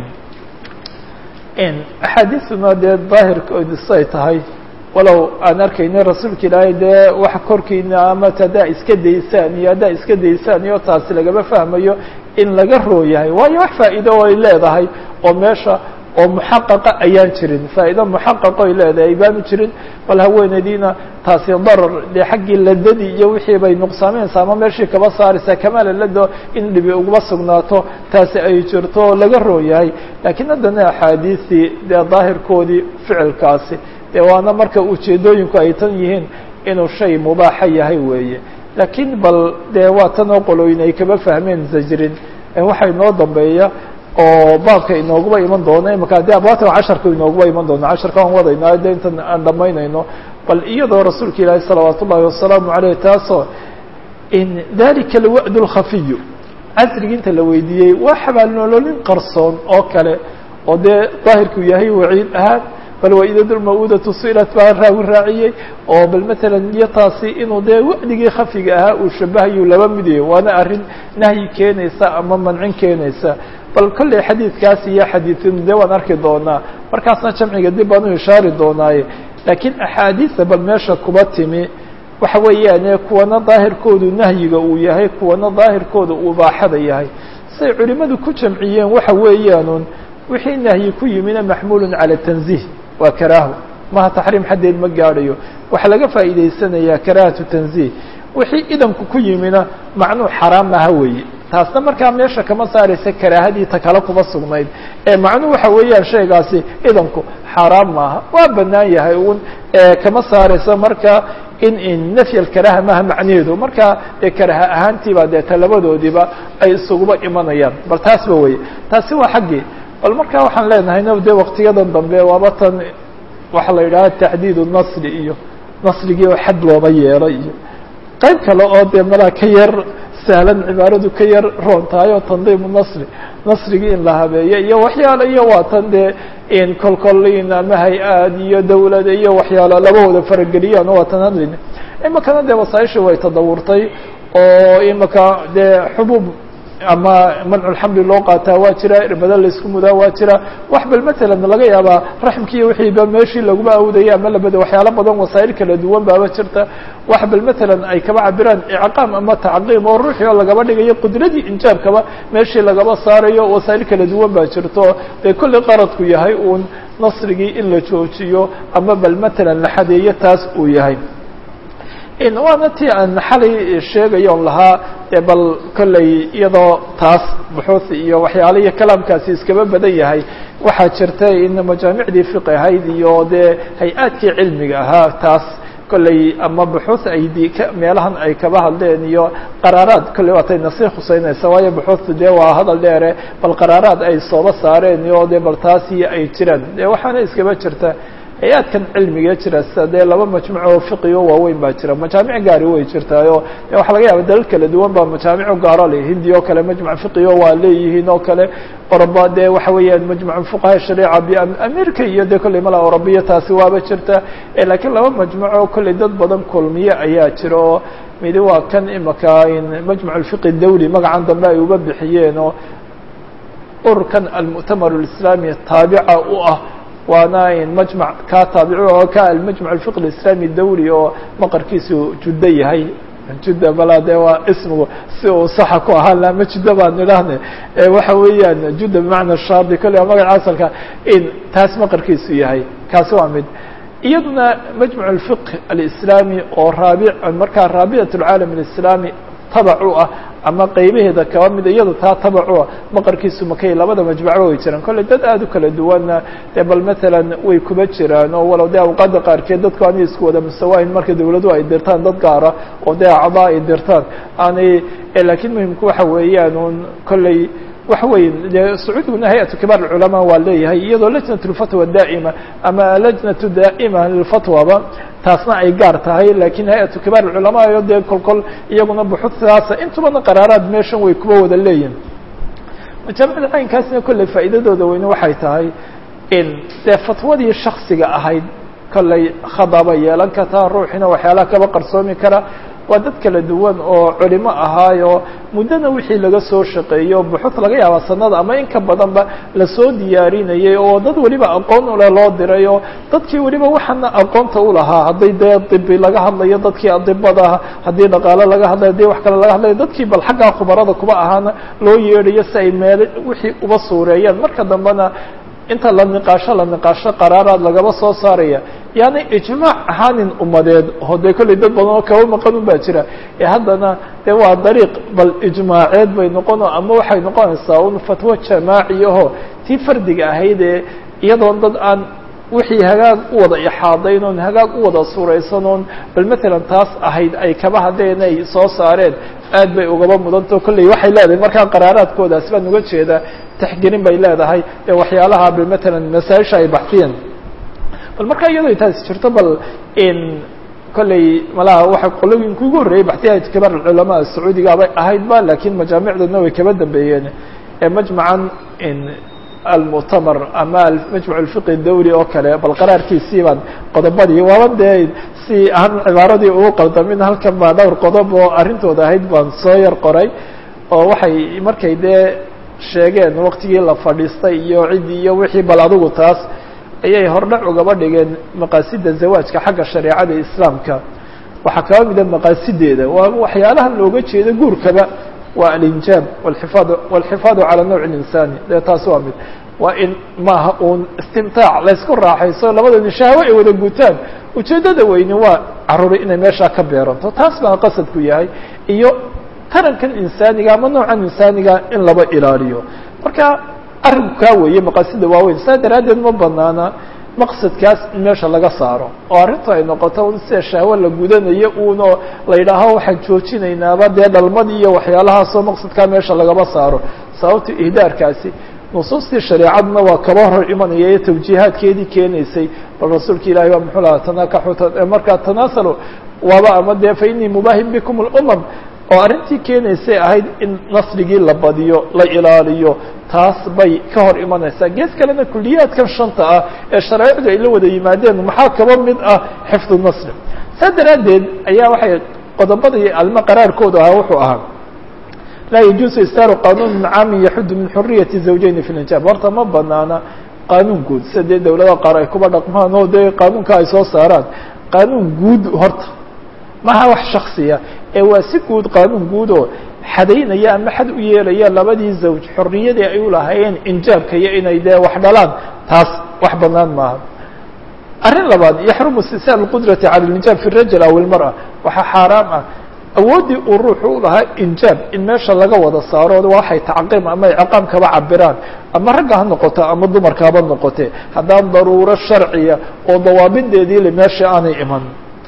axaadiثuna dee daahirkoodi say tahay walow aan arkayna rasuulka ilaahay dee wax korkiina ama haddaa iska daysaan iyo haddaa iska daysaan iyo taasi lagama fahmayo in laga roo yahay waayo wax faa'iido ay leedahay oo meesha oo muxaqaqa ayaan jirin faa'ido muxaqaqo ay leedahay baanu jirin bal haweeneydiina taasi darar dee xaggii ladadii iyo wixii bay nuqsaaminaysaa ama meeshii kaba saaraysaa kamaala lado in dhibi uguma sugnaato taasi ay jirto oo laga roo yahay laakiin haddana axaadiistii dee daahirkoodii ficilkaasi dee waana marka ujeedooyinku ay tan yihiin inuu shay mubaaxa yahay weeye laakiin bal dee waa tan oo qolooyin ay kaba fahmeen zajrin waxaa inoo dambeeya oo baabka inooguba iman doono imaka de abwaatan casharka inooguba iman doono casharka aan wadayna de intan aan dhamaynayno bal iyadoo rasuulka ilaahi salawaat ullahi wasalaamu aleyh taasoo in dalika alwa'd اlkhafiyu casrigi inta la weydiiyey waa xabaalnololin qarsoon oo kale oo dee daahirku yahay waciid ahaan bal waidad lmawudatu silat baa raawi raaciyey oo bal matalan iyo taasi inuu dee wa'digii khafiga ahaa uu shabahayu laba mid yahay waana arrin nahyi keenaysa ama mancin keenaysa bal kolley xadiidkaas iyo xadiidin dee waan arki doonaa markaasna jamciga dib baan u ishaari doonaaye laakiin axaadiista bal meesha kuba timi waxa weeyaane kuwana daahirkoodu nahyiga uu yahay kuwana daahirkooda uu baaxada yahay say culimadu ku jamciyeen waxa weeyaanun wixii nahyi ku yimina maxmuulun cala tanziih waa karaaho maha taxriim xaddeed ma gaadhayo waxaa laga faa'iidaysanayaa karaahatu tanziih wixii idanku ku yimina macnuu xaraam aha weeye taasna markaa meesha kama saaraysa karaahadii ta kale kuma sugnayd ee macnuhu waxa weeyaan shaygaasi idanku xaaraam maaha waa banaan yahay un kama saaraysa marka in in nafy alkaraha maaha macnaheedu marka dee karaha ahaantiiba dee talabadoodiiba ay isuguba imanayaan bal taasba weye taasi waa xaggii bal marka waxaan leenahay no dee waktiyadan dambe waaba tan waxaa la yidhaha taxdiidu nasri iyo nasrigii oo xad looba yeelo iyo qayb kale oo dee malaa ka yar sahlan cibaaradu ka yar roon tahay oo tandiimu nasri nasrigii in la habeeyo iyo waxyaalo iyo waa tan dee in kolkolin ama hay-aad iyo dawlad iyo waxyaalo labahooda farageliyaan oo waa tan hadlayna imikana dee wasaaisha way tadawurtay oo imika dee xubuub ama manculxamli loo qaataa waa jira irbada laisku mudaa waa jira wax bal matalan laga yaabaa raxmkii wixiiba meeshii laguma awdaya ama labada waxyaalo badan wasaa'il kala duwan baaba jirta wax bal matalan ay kaba cabiraan icqaam ama tacqiim oo ruuxii oo lagaba dhigayo qudradii injaabkaba meeshii lagaba saarayo wasaa'il kala duwan baa jirto dee kulli qaradku yahay uun nasrigii in la joojiyo ama bal matalan la xadeeyo taas uu yahay waana ti aan xalay sheegayon lahaa e bal kolley iyadoo taas buxuuth iyo waxyaala iyo kalaamkaasi iskaba badan yahay waxaa jirta in majaamicdii fiqi ahayd iyo dee hay-aadkii cilmiga ahaa taas kolley ama buxuuth ay d meelahan ay kaba hadleen iyo qaraaraad kolley waatay nasii khuseynaysa waayo buxuuthtu dee waa hadal dheere bal qaraaraad ay sooba saareen iyo dee bal taasi ay jiraan dee waxaana iskaba jirta hay-aadkan cilmiga jira sida dee laba majmuc oo fiqigo waaweyn baa jira majaamic gaari way jirtaayo de waxaa laga yaaba dalal kala duwan baa majaamico gaaro le hindi oo kale majmuc fiqigo waa leeyihiin oo kale oroba dee waxa weeyaan majmuc fuqaha shariica biamerika iyo dee kolley mala orobiya taasi waaba jirta lakiin laba majmuco kolley dad badan kulmiye ayaa jira oo midi waa kan imaka majmuc alfiqi dawli magacan dambe ay uga bixiyeen oo ururkan almu'tamar alislami taabica u ah waana majmع ka taabic oo ka almajmع الفqه الإسلامي dawli oo maqarkiisu judo yahay juda bala de waa ismigu si uu saxa ku ahaan la ma judo baan idhaahne waxa weeyaan juda bmacna shardi kolle magaca asalka in taas maqarkiisu yahay kaasi waa mid iyaduna majmع الفqه الإسلامي oo raabi markaa raabiطة العaalam الإسلامي tabac u ah ama qaybaheeda kaba mida iyado taa tabac u ah maqarkiisu makay labada majmucba way jiraan kolley dad aada u kala duwanna dee bal matalan way kuba jiraan oo walow dee awqaada qaarkeed dadku aanay isku wada mustawaahin marka dawladuhu ay dirtaan dad gaara oo dee acdaa ay dirtaan aanay lakiin muhimku waxa weeyaan un kolley waxa weeye dee sacuudiguna hay-atu kibaar alculamaa waa leeyahay iyadoo lajnat lfatwa daa'ima ama lajnatu daa'ima lilfatwaba taasna ay gaar tahay lakiin hay-atu kibaar alculamaa iyo dee kol kol iyaguna buxuutaasa intubana qaraaraad meeshan way kuba wada leeyihin majaamicda caynkaasina kolley faa'iidadooda weyne waxay tahay in dee fatwadii shaksiga ahayd kolley khadaba yeelan kartaa ruuxina waxyaalaha kaba qarsoomi kara waa dad kala duwan oo culimo ahaayo muddana wixii laga soo shaqeeyo buxuud laga yaaba sanada ama in ka badanba lasoo diyaarinayay oo dad weliba aqoon ule loo diray oo dadkii weliba waxaana aqoonta ulahaa hadday dee dibi laga hadlayo dadkii adibada haddii dhaqaalo laga hadlayo hadii wax kale laga hadlayo dadkii bal xaggaa khubarada kuba ahaana loo yeedhayo si ay meel wixii uba suureeyaan marka dambena inta la niqaasho la niqaasho qaraaraad lagaba soo saaraya yaani ijmaac ahaanin umadeed oo dee kolley dad badan oo kaba maqan un baa jira ee haddana dee waa dariiq bal ijmaaceed bay noqono ama waxay noqonaysaa un fatwo jamaaci aho tii fardiga ahayd ee iyadoon dad aan wixii hagaag u wada ixaadayn oon hagaag u wada suuraysan oon bal matalan taas ahayd ay kaba haddeen ay soo saareen aad bay ugaba mudantao kolley waxay leedahay markaa qaraaraadkoodaas baan uga jeedaa taxgelin bay leedahay ee waxyaalaha bal matalan masaaisha ay baxdiyeen bal markaa iyadoo taasi jirto bal in kolley malaha waxa qolooyinka ugu horreeyey baxtiyaha kibaar culamaa sacuudiga bay ahayd ba lakiin majaamicdoodna way kaba dambeeyeen ee majmacan in almuctamar ama majmuc alfiqi dawli oo kale bal qaraarkiisii baan qodobadii waaba dee si aan cibaaradii ugu qaldamin halkan baa dhowr qodob oo arrintooda ahayd baan soo yar qoray oo waxay markay dee sheegeen waktigii la fadhiistay iyo ciddii iyo wixii bal adigu taas ayay hordhac ugaba dhigeen maqaasida zawaajka xagga shareecada islaamka waxaa kaba mida maqaasideeda waa waxyaalaha looga jeedo guurkaba waa alinjaab wlxifaad walxifaadu cala nawc linsani dee taas waa mid waa in maaha uun istimtaac laysku raaxayso labadani shahwe ay wada gutaan ujeeddada weyni waa caruuri inay meeshaa ka beeranto taas baa qasadku yahay iyo tarankan insaaniga ama noocan insaaniga in laba ilaaliyo marka arrinku kaa weeye maqaasida waaweyn saa daraaddeed ma banaana maqsadkaas in meesha laga saaro oo arrintu ay noqoto sida shahwo la gudanayo uunoo la yidhaaho waxaan joojinaynaaba dee dhalmadii iyo waxyaalahaasoo maqsadkaa meesha lagaba saaro sababta ihdaarkaasi nusuustii shareecaduna waa kaba hor imanaya ee tawjiihaadkeedii keenaysay bal rasuulka ilahi baa muxuu lahaa tanakaxu markaa tanaasalo waaba ama dee fa inii mubaahin bikum اlumam oo arrintii keenaysay ahayd in nasligii la badiyo la ilaaliyo taas bay ka hor imanaysaa gees kalena kuliyaadkan shanta ah ee shareecadu ay la wada yimaadeen maxaa kaba mid ah xifdu nasli saa daraaddeed ayaa waxay qodobadii alma qaraarkoodu ahaa wuxuu ahaa laa yajuusu istaaru qanuun caamin yaxudu min xuriyati zawjeyni fi linjaab horta ma banaana qaanuun guud sida dee dawladaha qaar ay kuba dhaqmaan oo dee qaanuunka ay soo saaraan qaanuun guud horta maha wax shaksiya ee waa si guud qaanuun guud oo xadaynaya ama xad u yeelaya labadii zawj xorriyadii ay u lahaayeen injaabka iyo inay dee wax dhalaan taas wax banaan maaha arrin labaad yaxrumu istisaal اlqudrati cala اlinjaab fi rajul aw ilmarأa waxaa xaaraam ah awooddii uu ruuxu u lahaa injaab in meesha laga wada saaro waxay tacqiim ama ciqaam kaba cabiraan ama ragga ha noqoto ama dumarka haba noqote haddaan daruuro sharciya oo dawaabideedii le meesha aanay iman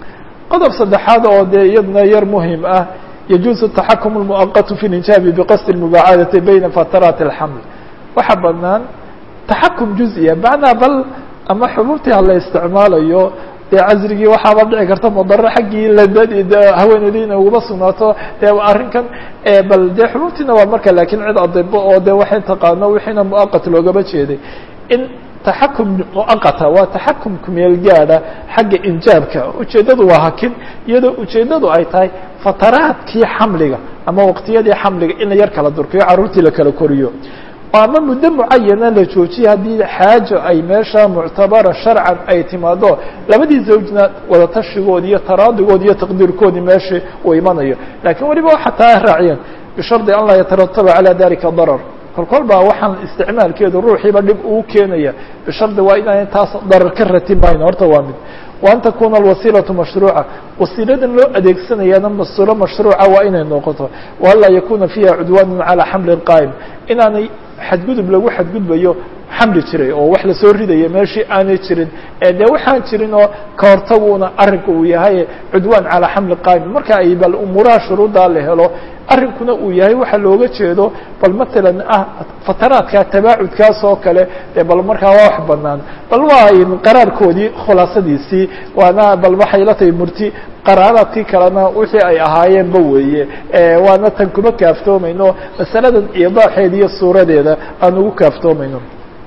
qodob saddexaad oo dee iyadna yar muhim ah yajuuzu taxakum اlmuaqatu fi linjaabi biqasdi اlmubaacadati bayna fataraati اlxaml waxaa banaan taxakum juزiya macnaa bal ama xububtii hala isticmaalayo dee casrigii waxaaba dhici karta mudaro xaggii ladadi de haweeneydii inay uguba sugnaato dee arrinkan bal dee xububtiina waa marka lakin cid adibo oo de waxay taqaano wixiina muaqat loogaba jeeday in taxakum muaqata waa taxakum kumeel gaada xagga injaabka ujeeddadu waa hakin iyadoo ujeeddadu ay tahay fataraadkii xamliga ama waqtiyadii xamliga in la yar kala durkiyo carruurtii la kala koriyo ama muddo mucayana la joojiye haddii xaajo ay meesha muctabara sharcan ay timaado labadii zawjna wadatashigoodi iyo taraadigoodi iyo taqdiirkoodii meesha uu imanayo lakin weliba waxa taa raaciyeen bishardi an laa yatarataba calى dalika darar kol kol baa waxaan isticmaalkeedu ruuxiiba dhib uu keenaya bishardi waa inaan taas darar ka ratibayn horta waa mid wa an takuna alwasiilaةu mashruuca wasiiladan loo adeegsanayaana masulo mashruuca waa inay noqoto wa an laa yakuna fiiha cudwaanu calى xamli qaa'im inaanay xadgudub lagu xadgudbayo xamli jiray oo wax lasoo ridaya meeshii aanay jirin dee waxaan jirin oo ka hortaguuna arrinka uu yahay cudwaan calaa xamli qaa'im marka ay bal umuuraha shuruuddaa la helo arrinkuna uu yahay waxa looga jeedo bal matalan ah fataraadka tabaacudkaas oo kale dee bal markaa waa wax banaan bal waa qaraarkoodii khulaasadiisii waana bal waxay la tahay murti qaraaraadkii kalena wixii ay ahaayeenba weeye waana tan kuma kaaftoomayno masaladan iidaaxeeda iyo suuradeeda aan ugu kaaftoomayno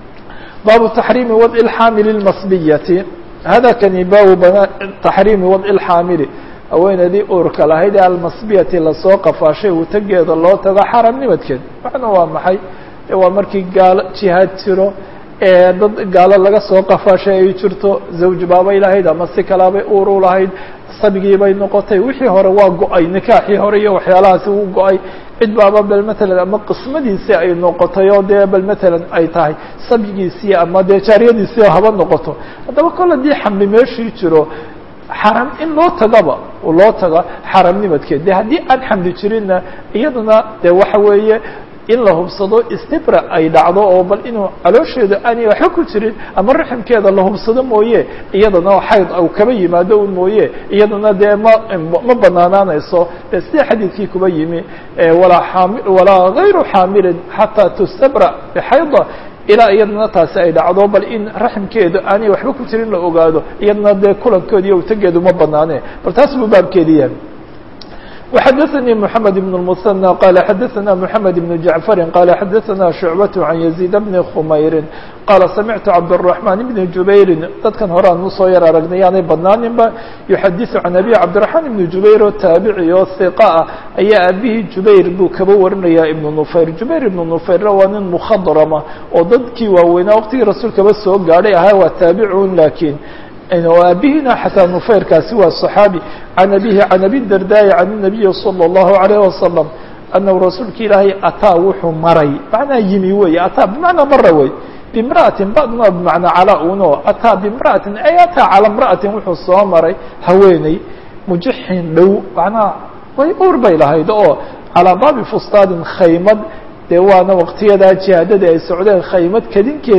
baabu taxriimi wadci اlxaamili اlmasbiyati hada kani baabu taxriimi wadci اlxaamili haweeneedii uurka lahayd ee almasbiyati lasoo qafaashay utageeda loo tago xaramnimadkeed macna waa maxay waa markii gaalo jihaad jiro ee dad gaalo laga soo qafaashay ay jirto zawj baabay lahayd ama si kalaabay uur u lahayd sabigii bay noqotay wixii hore waa go-ay nikaaxii hore iyo waxyaalahaasi wuu go-ay cid baaba bal matalan ama qismadiisii ay noqotay oo dee bal matalan ay tahay sabyigiisii ama dee jaariyadiisii haba noqoto haddaba kol haddii xamli meeshii jiro xaram in loo tagaba loo taga xaramnimadkeed de haddii aan xamli jirinna iyaduna de waxa weeye in la hubsado istibra ay dhacdo oo bal inuu caloosheeda aanay waxba ku jirin ama raximkeeda la hubsado mooye iyadana xayd u kaba yimaado un mooye iyadana dee ma ma banaanaanayso de sida xadiidkii kuba yimi walaa aami walaa gayru xaamilin xataa tustabra bxayda ilaa iyadana taasi ay dhacdo bal in raximkeedu aanay waxba ku jirin la ogaado iyadana dee kulankoodi iyo utageedu ma banaane bal taas buu baabkeedi yahay وxdثnي محمد بن المثنى قال xdثna محمد بن جعفر قال xdثna شعبة عن يزيد بن خمyر قال سمعت عبدالرحمن بن جuبير dadkan hore aan usoo yar aragnay yaanay badnaaninba يحadiث عن أبي عبدالرحمن بن جuبير oo taaبعي oo ثiقة ah ayaa abihii جuبير buu kaba warinaya iبن نفyر جuبير iبن نفyr waa nin مkخdرma oo dadkii waaweynaa wqtigii rasuulkaba soo gaadhay ahaa waa taaبعun lakin abihina xataa nufayrkaasi waa صaxaabi can abihi can abi dardaayi can الnabiyi salى الlahu عalيه wasalam anahu rasuulka ilaahay ataa wuxuu maray macnaa yimi wey ataa bimacnaa mara wey bimra'atin badna bimacnaa calaa uno ataa bimra'atin ay ataa calى mra'atin wuxuu soo maray haweeney mujixin dhow macnaha way uur bay lahayd oo calaa baabi fustaadin khaymad dee waana waqtiyadaa jihaadada ay socdeen khaymad kadinkeed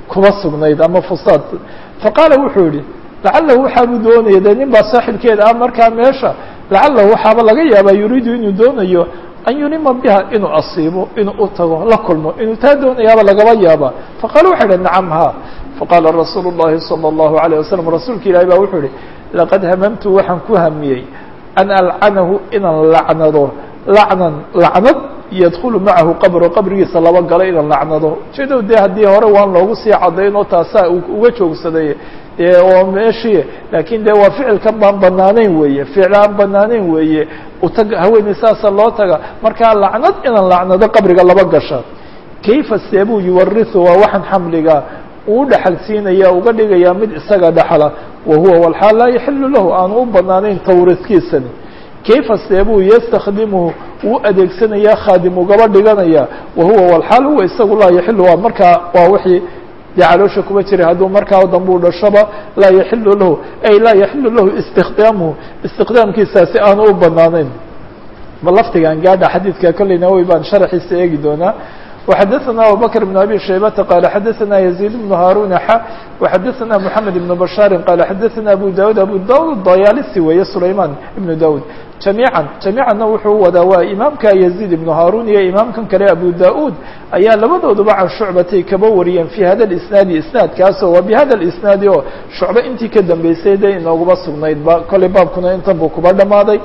kuba sugnayd ama fusaad faqaala wuxuu yihi lacalahu waxaabuu doonaya dee nin baa saaxibkeeda ah markaa meesha lacalahu waxaaba laga yaabaa yuriidu inuu doonayo an yunima biha inuu asiibo inuu u tago la kulmo inuu taa doonayaaba lagaba yaaba faqaala waxay idhi nacam ha faqaala rasuulu الlahi salى الlahu عalيه wasalam rasuulka ilahi baa wuxuu ihi laqad hamamtu waxaan ku hamiyey an alcanahu inaan lacnado lacnan lacnad yadkulu macahu qabro qabrigiisa laba galo inaan lacnado ujeedo dee haddii hore waan loogu sii cadaynoo taasaa uga joogsaday dee oo meeshii laakiin dee waa ficilkan baan banaanayn weeye ficil aan banaanayn weeye utag haweeney saasa loo taga markaa lacnad inaan lacnado qabriga laba gasha kayfa seebuu yuwarihu waa waxaan xamliga uu dhaxal siinaya uga dhigayaa mid isaga dhaxla wa huwa walxaal laa yaxilu lahu aanu u banaanayn tawriidkiisani kayfa seebuu yastakdimuhu uu adeegsanayaa khaadim ugaba dhiganaya wa huwa walxaal huwa isagu laa yaxilu waa markaa waa wixii dee caloosha kuma jiray hadduu markaa dambuu dhashaba laa yaxilu lahu ay laa yaxilu lahu istikdaamuhu istiqdaamkiisaasi aanu u banaanayn bal laftigan gaadha xadiidka kolley nawowi baan sharaxiisa eegi doonaa وxadثna abubكر بن أbي شhaybةa qال xadثna يزيد بن هاrون x وxadثna محamed بن بشhاaر qال xadثna أbو dاud أbو dاud dayalisi weeye سulayman بن dاud جamيعا جamيicanna wuxuu wadaa waa imaamka يزيد بن هاrون iyo imaamkan kale أbو dاud ayaa labadooduba can shucbatay kaba wariyeen في hada الإسناadi isنaadkaasoo wa bhada الإسناadi oo shucbe intii ka dambeysay de inoogaba sugnayd ba kolley baabkuna intan buu kuba dhamaaday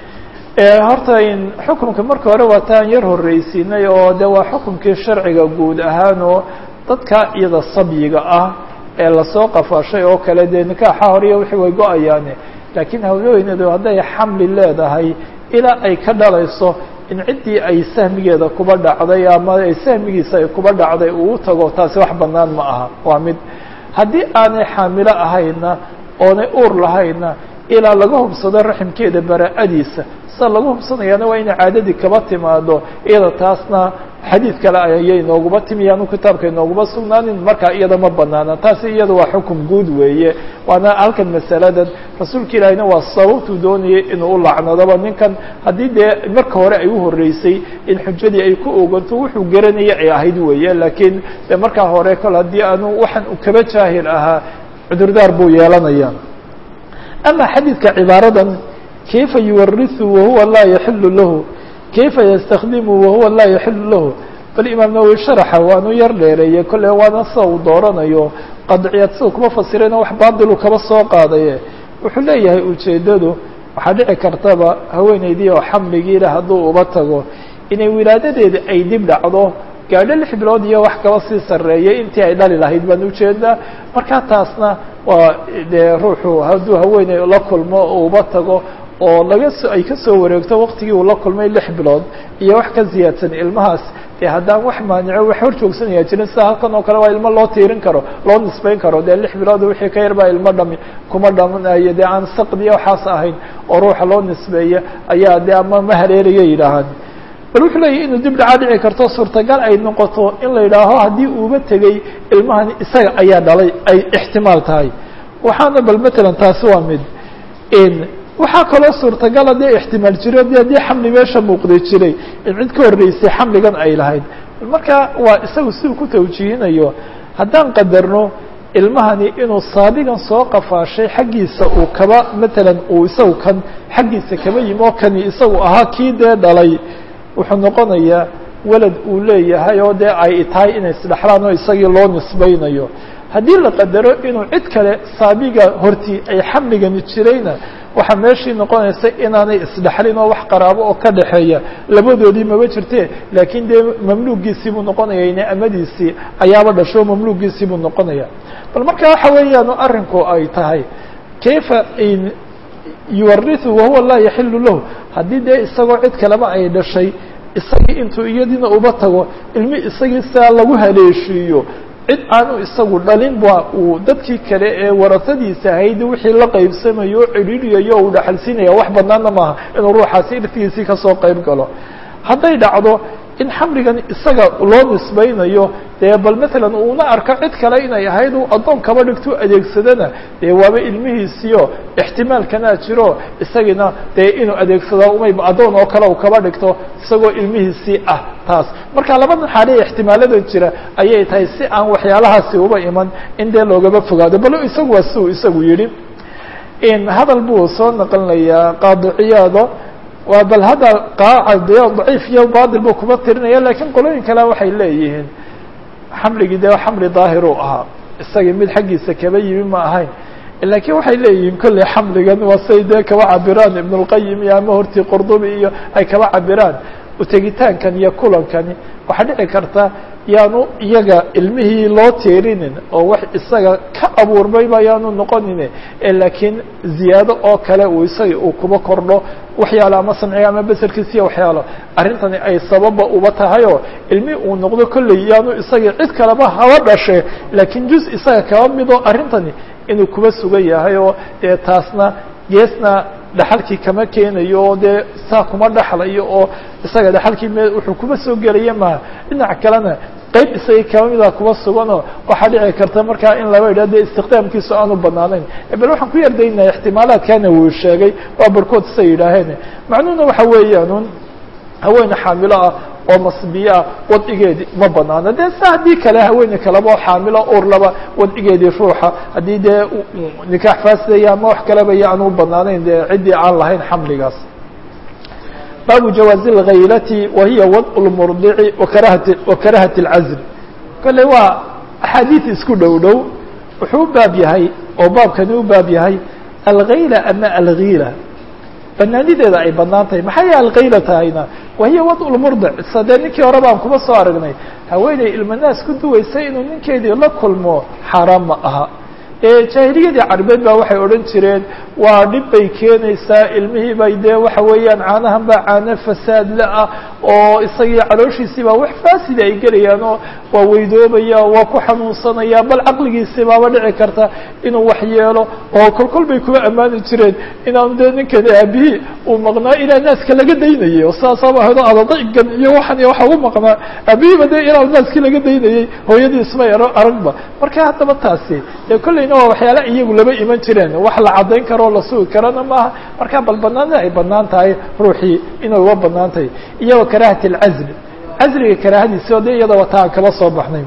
horta xukunka marka hore waa taan yar horreysiinay oo de waa xukunkii sharciga guud ahaan oo dadka iyada sabyiga ah ee lasoo qafaashay oo kale dee nikaaxa horiya wixii way go-ayaane laakiin haweeneydu hadday xamli leedahay ilaa ay ka dhalayso in ciddii ay sahmigeeda kuba dhacday ama ay sahmigiisa ay kuba dhacday uu tago taasi wax banaan ma aha waa mid haddii aanay xaamilo ahayna oonay uur lahayna ilaa laga hubsado raximkeeda bara-adiisa sida lagu hubsanayaana waa inay caadadii kaba timaado iyada taasna xadiid kale ayay inooguma timi yaanu kitaabka inooguma sugnaanin markaa iyada ma banaana taasi iyada waa xukum guud weeye waana halkan masaladan rasuulka ilaahina waa sababtuu doonayay inuu u lacnadoba ninkan haddii dee marka hore ay u horeysay in xujadii ay ku oganto wuxuu garanaya ay ahayd weeye laakiin de markaa hore kol haddii aanu waxaan u kaba jaahil ahaa cudurdaar buu yeelanaya ama xadiidka cibaaradan kayfa yuwariثu wahuwa laa yaxilu lahu kayfa ystakdimu wahuwa laa yaxilu lahu bal imaam nawowi sharaxa waanu yar dheereeye kolle waana sida uu dooranayo qadciyaad sida kuma fasirayna wax baadilu kaba soo qaadaye wuxuu leeyahay ujeedadu waxaa dhici kartaba haweeneydii oo xamligiila hadduu uba tago inay wilaadadeeda ay dib dhacdo gaadho lix bilood iyo wax kaba sii sarreeyay intii ay dhali lahayd baan ujeedaa markaa taasna waa dee ruuxu hadduu haweeney la kulmo uba tago oo laga so ay ka soo wareegto waktigii uu la kulmay lix bilood iyo wax ka ziyaadsan ilmahaas dee haddaan wax maanico wax hor joogsanaya jirin sida halkan oo kale waa ilmo loo tiirin karo loo nisbeyn karo dee lix bilood wixii ka yar baa ilmo dhami kuma dhamanayo dee aan saqdiya waxaas ahayn oo ruuxa loo nisbeeya ayaa dee ama ma hareeraya yidhaahaan bal wuxuu leeyahy inuu dib dhacaa dhici karto suurtagal ay noqoto in la yidhaaho haddii uuba tegey ilmahan isaga ayaa dhalay ay ixtimaal tahay waxaana bal matalan taasi waa mid waxaa kaloo suurtagala dee ixtimaal jiro de haddii xamli meesha muuqdi jiray in cid ka horreysay xamligan ay lahayd marka waa isagu siduu ku tawjiihinayo haddaan qadarno ilmahani inuu saabigan soo qafaashay xaggiisa uu kaba matalan uu isagu kan xaggiisa kaba yimi oo kani isagu ahaa kii dee dhalay wuxuu noqonayaa walad uu leeyahay oo dee ay tahay inay isdhexlaan oo isagii loo nisbaynayo haddii la qadaro inuu cid kale saabiga hortii ay xamligani jirayna waxaa meeshii noqonaysa inaanay isdhexlin oo wax qaraabo oo ka dhexeeya labadoodii maba jirte laakiin dee mamluugiisii buu noqonaya ine amadiisii ayaaba dhasho mamluugiisii buu noqonaya bal marka waxa weeyaan arrinku ay tahay kayfa yuwariثu wahuwa laa yaxilu lahu haddii dee isagoo cid kaleba ay dhashay isagii intuu iyadiina uba tago ilmi isagii sidaa lagu haleeshiiyo cid aanu isagu dhalin ba uu dadkii kale ee warasadiisa ahayd wixii la qaybsamayo o cidhiidhiyayo uu dhaxalsiinaya wax banaana maaha inuu ruuxaasi irtigiisii kasoo qayb galo hadday dhacdo in xamligan isaga loo nisbaynayo dee bal matalan uuna arko cid kale inay ahayd uu addoon kaba dhigto adeegsadana dee waaba ilmihiisiyo ixtimaalkanaa jiro isagiina dee inuu adeegsado umay addoon oo kale u kaba dhigto isagoo ilmihiisii ah taas marka labadan xaaliya ixtimaalada jira ayay tahay si aan waxyaalahaasi uba iman in dee loogaba fogaado bal isagu waa siuu isagu yidhi hadal buu soo naqlinayaa qaadiciyaado waa bal hadda qaacade daciif iyo batil buu kuma tirinaya lakiin qolooyin kale waxay leeyihiin xamligii dee xamli daahir uu ahaa isagii mid xaggiisa kaba yimi ma ahayn lakiin waxay leeyihiin kolley xamligan waa say dee kaba cabiraan ibn اlqayim iyo ama hortii qurdubi iyo ay kaba cabiraan utegitaankan iyo kulankani waxaa dhici karta yaanu iyaga ilmihii loo teerinin oo wax isaga ka abuurmayba yaanu noqonin laakiin ziyaado oo kale uu isaga uu kuba kordho waxyaalo ama samciga ama beserkiisa iyo waxyaalo arrintani ay sababa uba tahayoo ilmi uu noqdo kolley yaanu isaga cid kaleba haba dhashe laakiin juz isaga kaba mido arrintani inuu kuba sugan yahay oo dee taasna geesna dhaxalkii kama keenayo oo dee saa kuma dhaxlayo oo isaga dhaxalkii me wuxuu kuba soo gelaya maha dhinac kalena qeyb isagii kaba mida kuba suganoo waxaa dhici karta markaa in laba yidhah de istiqdaamkiisu aanu banaanayn bal waxaan ku yardaynaya ixtimaalaadkana wuu sheegay waa barkood say yidhaaheen macnuhuna waxa weeyaan haweene xaamilo ah oo masbiye ah wadcigeedii ma banaano dee sa haddii kale haweene kaleba oo xaamilo urlaba wadcigeedii ruuxa haddii dee nikaax faasidaya ama wax kaleba iyo aanu banaanayn dee ciddii aan lahayn xamligaas baabu jawaazi اlhaylati wa hiya wadء اlmurdici wakarahati wakarahati اlcazl kolley waa axaadiid isku dhow dhow wuxuu u baab yahay oo baabkani u baab yahay alghayla ama algiila banaanideeda ay banaan tahay maxay alkayla tahayna wahiya wad lmurdic sa dee ninkii hore baan kuma soo aragnay haweeney ilmanaas ku duwaysay inuu ninkeedii la kulmo xaaraan ma aha jaahiliyadii carbeed baa waxay odhan jireen waa dhib bay keenaysaa ilmihii bay dee waxa weeyaan caanahan baa caano fasaadle ah oo isagii calooshiisii baa wax faasida ay gelayaan oo waa weydoobaya waa ku xanuunsanaya bal caqligiisii baaba dhici karta inuu wax yeelo oo kolkol bay kuma ammaani jireen inaanu dee ninkani aabihii uu maqnaa ilaa naaska laga daynayay oo sidaasaba hado adadaygan iyo waxan iyo waxa ugu maqnaa aabihiiba dee ilaa naaskii laga daynayay hooyadii ismay aragba marka haddaba taasi dee kollayna waa waxyaala iyagu lama iman jireen wax la caddayn karo la sugi karana maaha marka bal banaanida ay banaan tahay ruuxii inay uga banaan tahay iyagoo karahati alcazli cazliga karaahadiisi oo de iyada wata aan kaba soo baxnay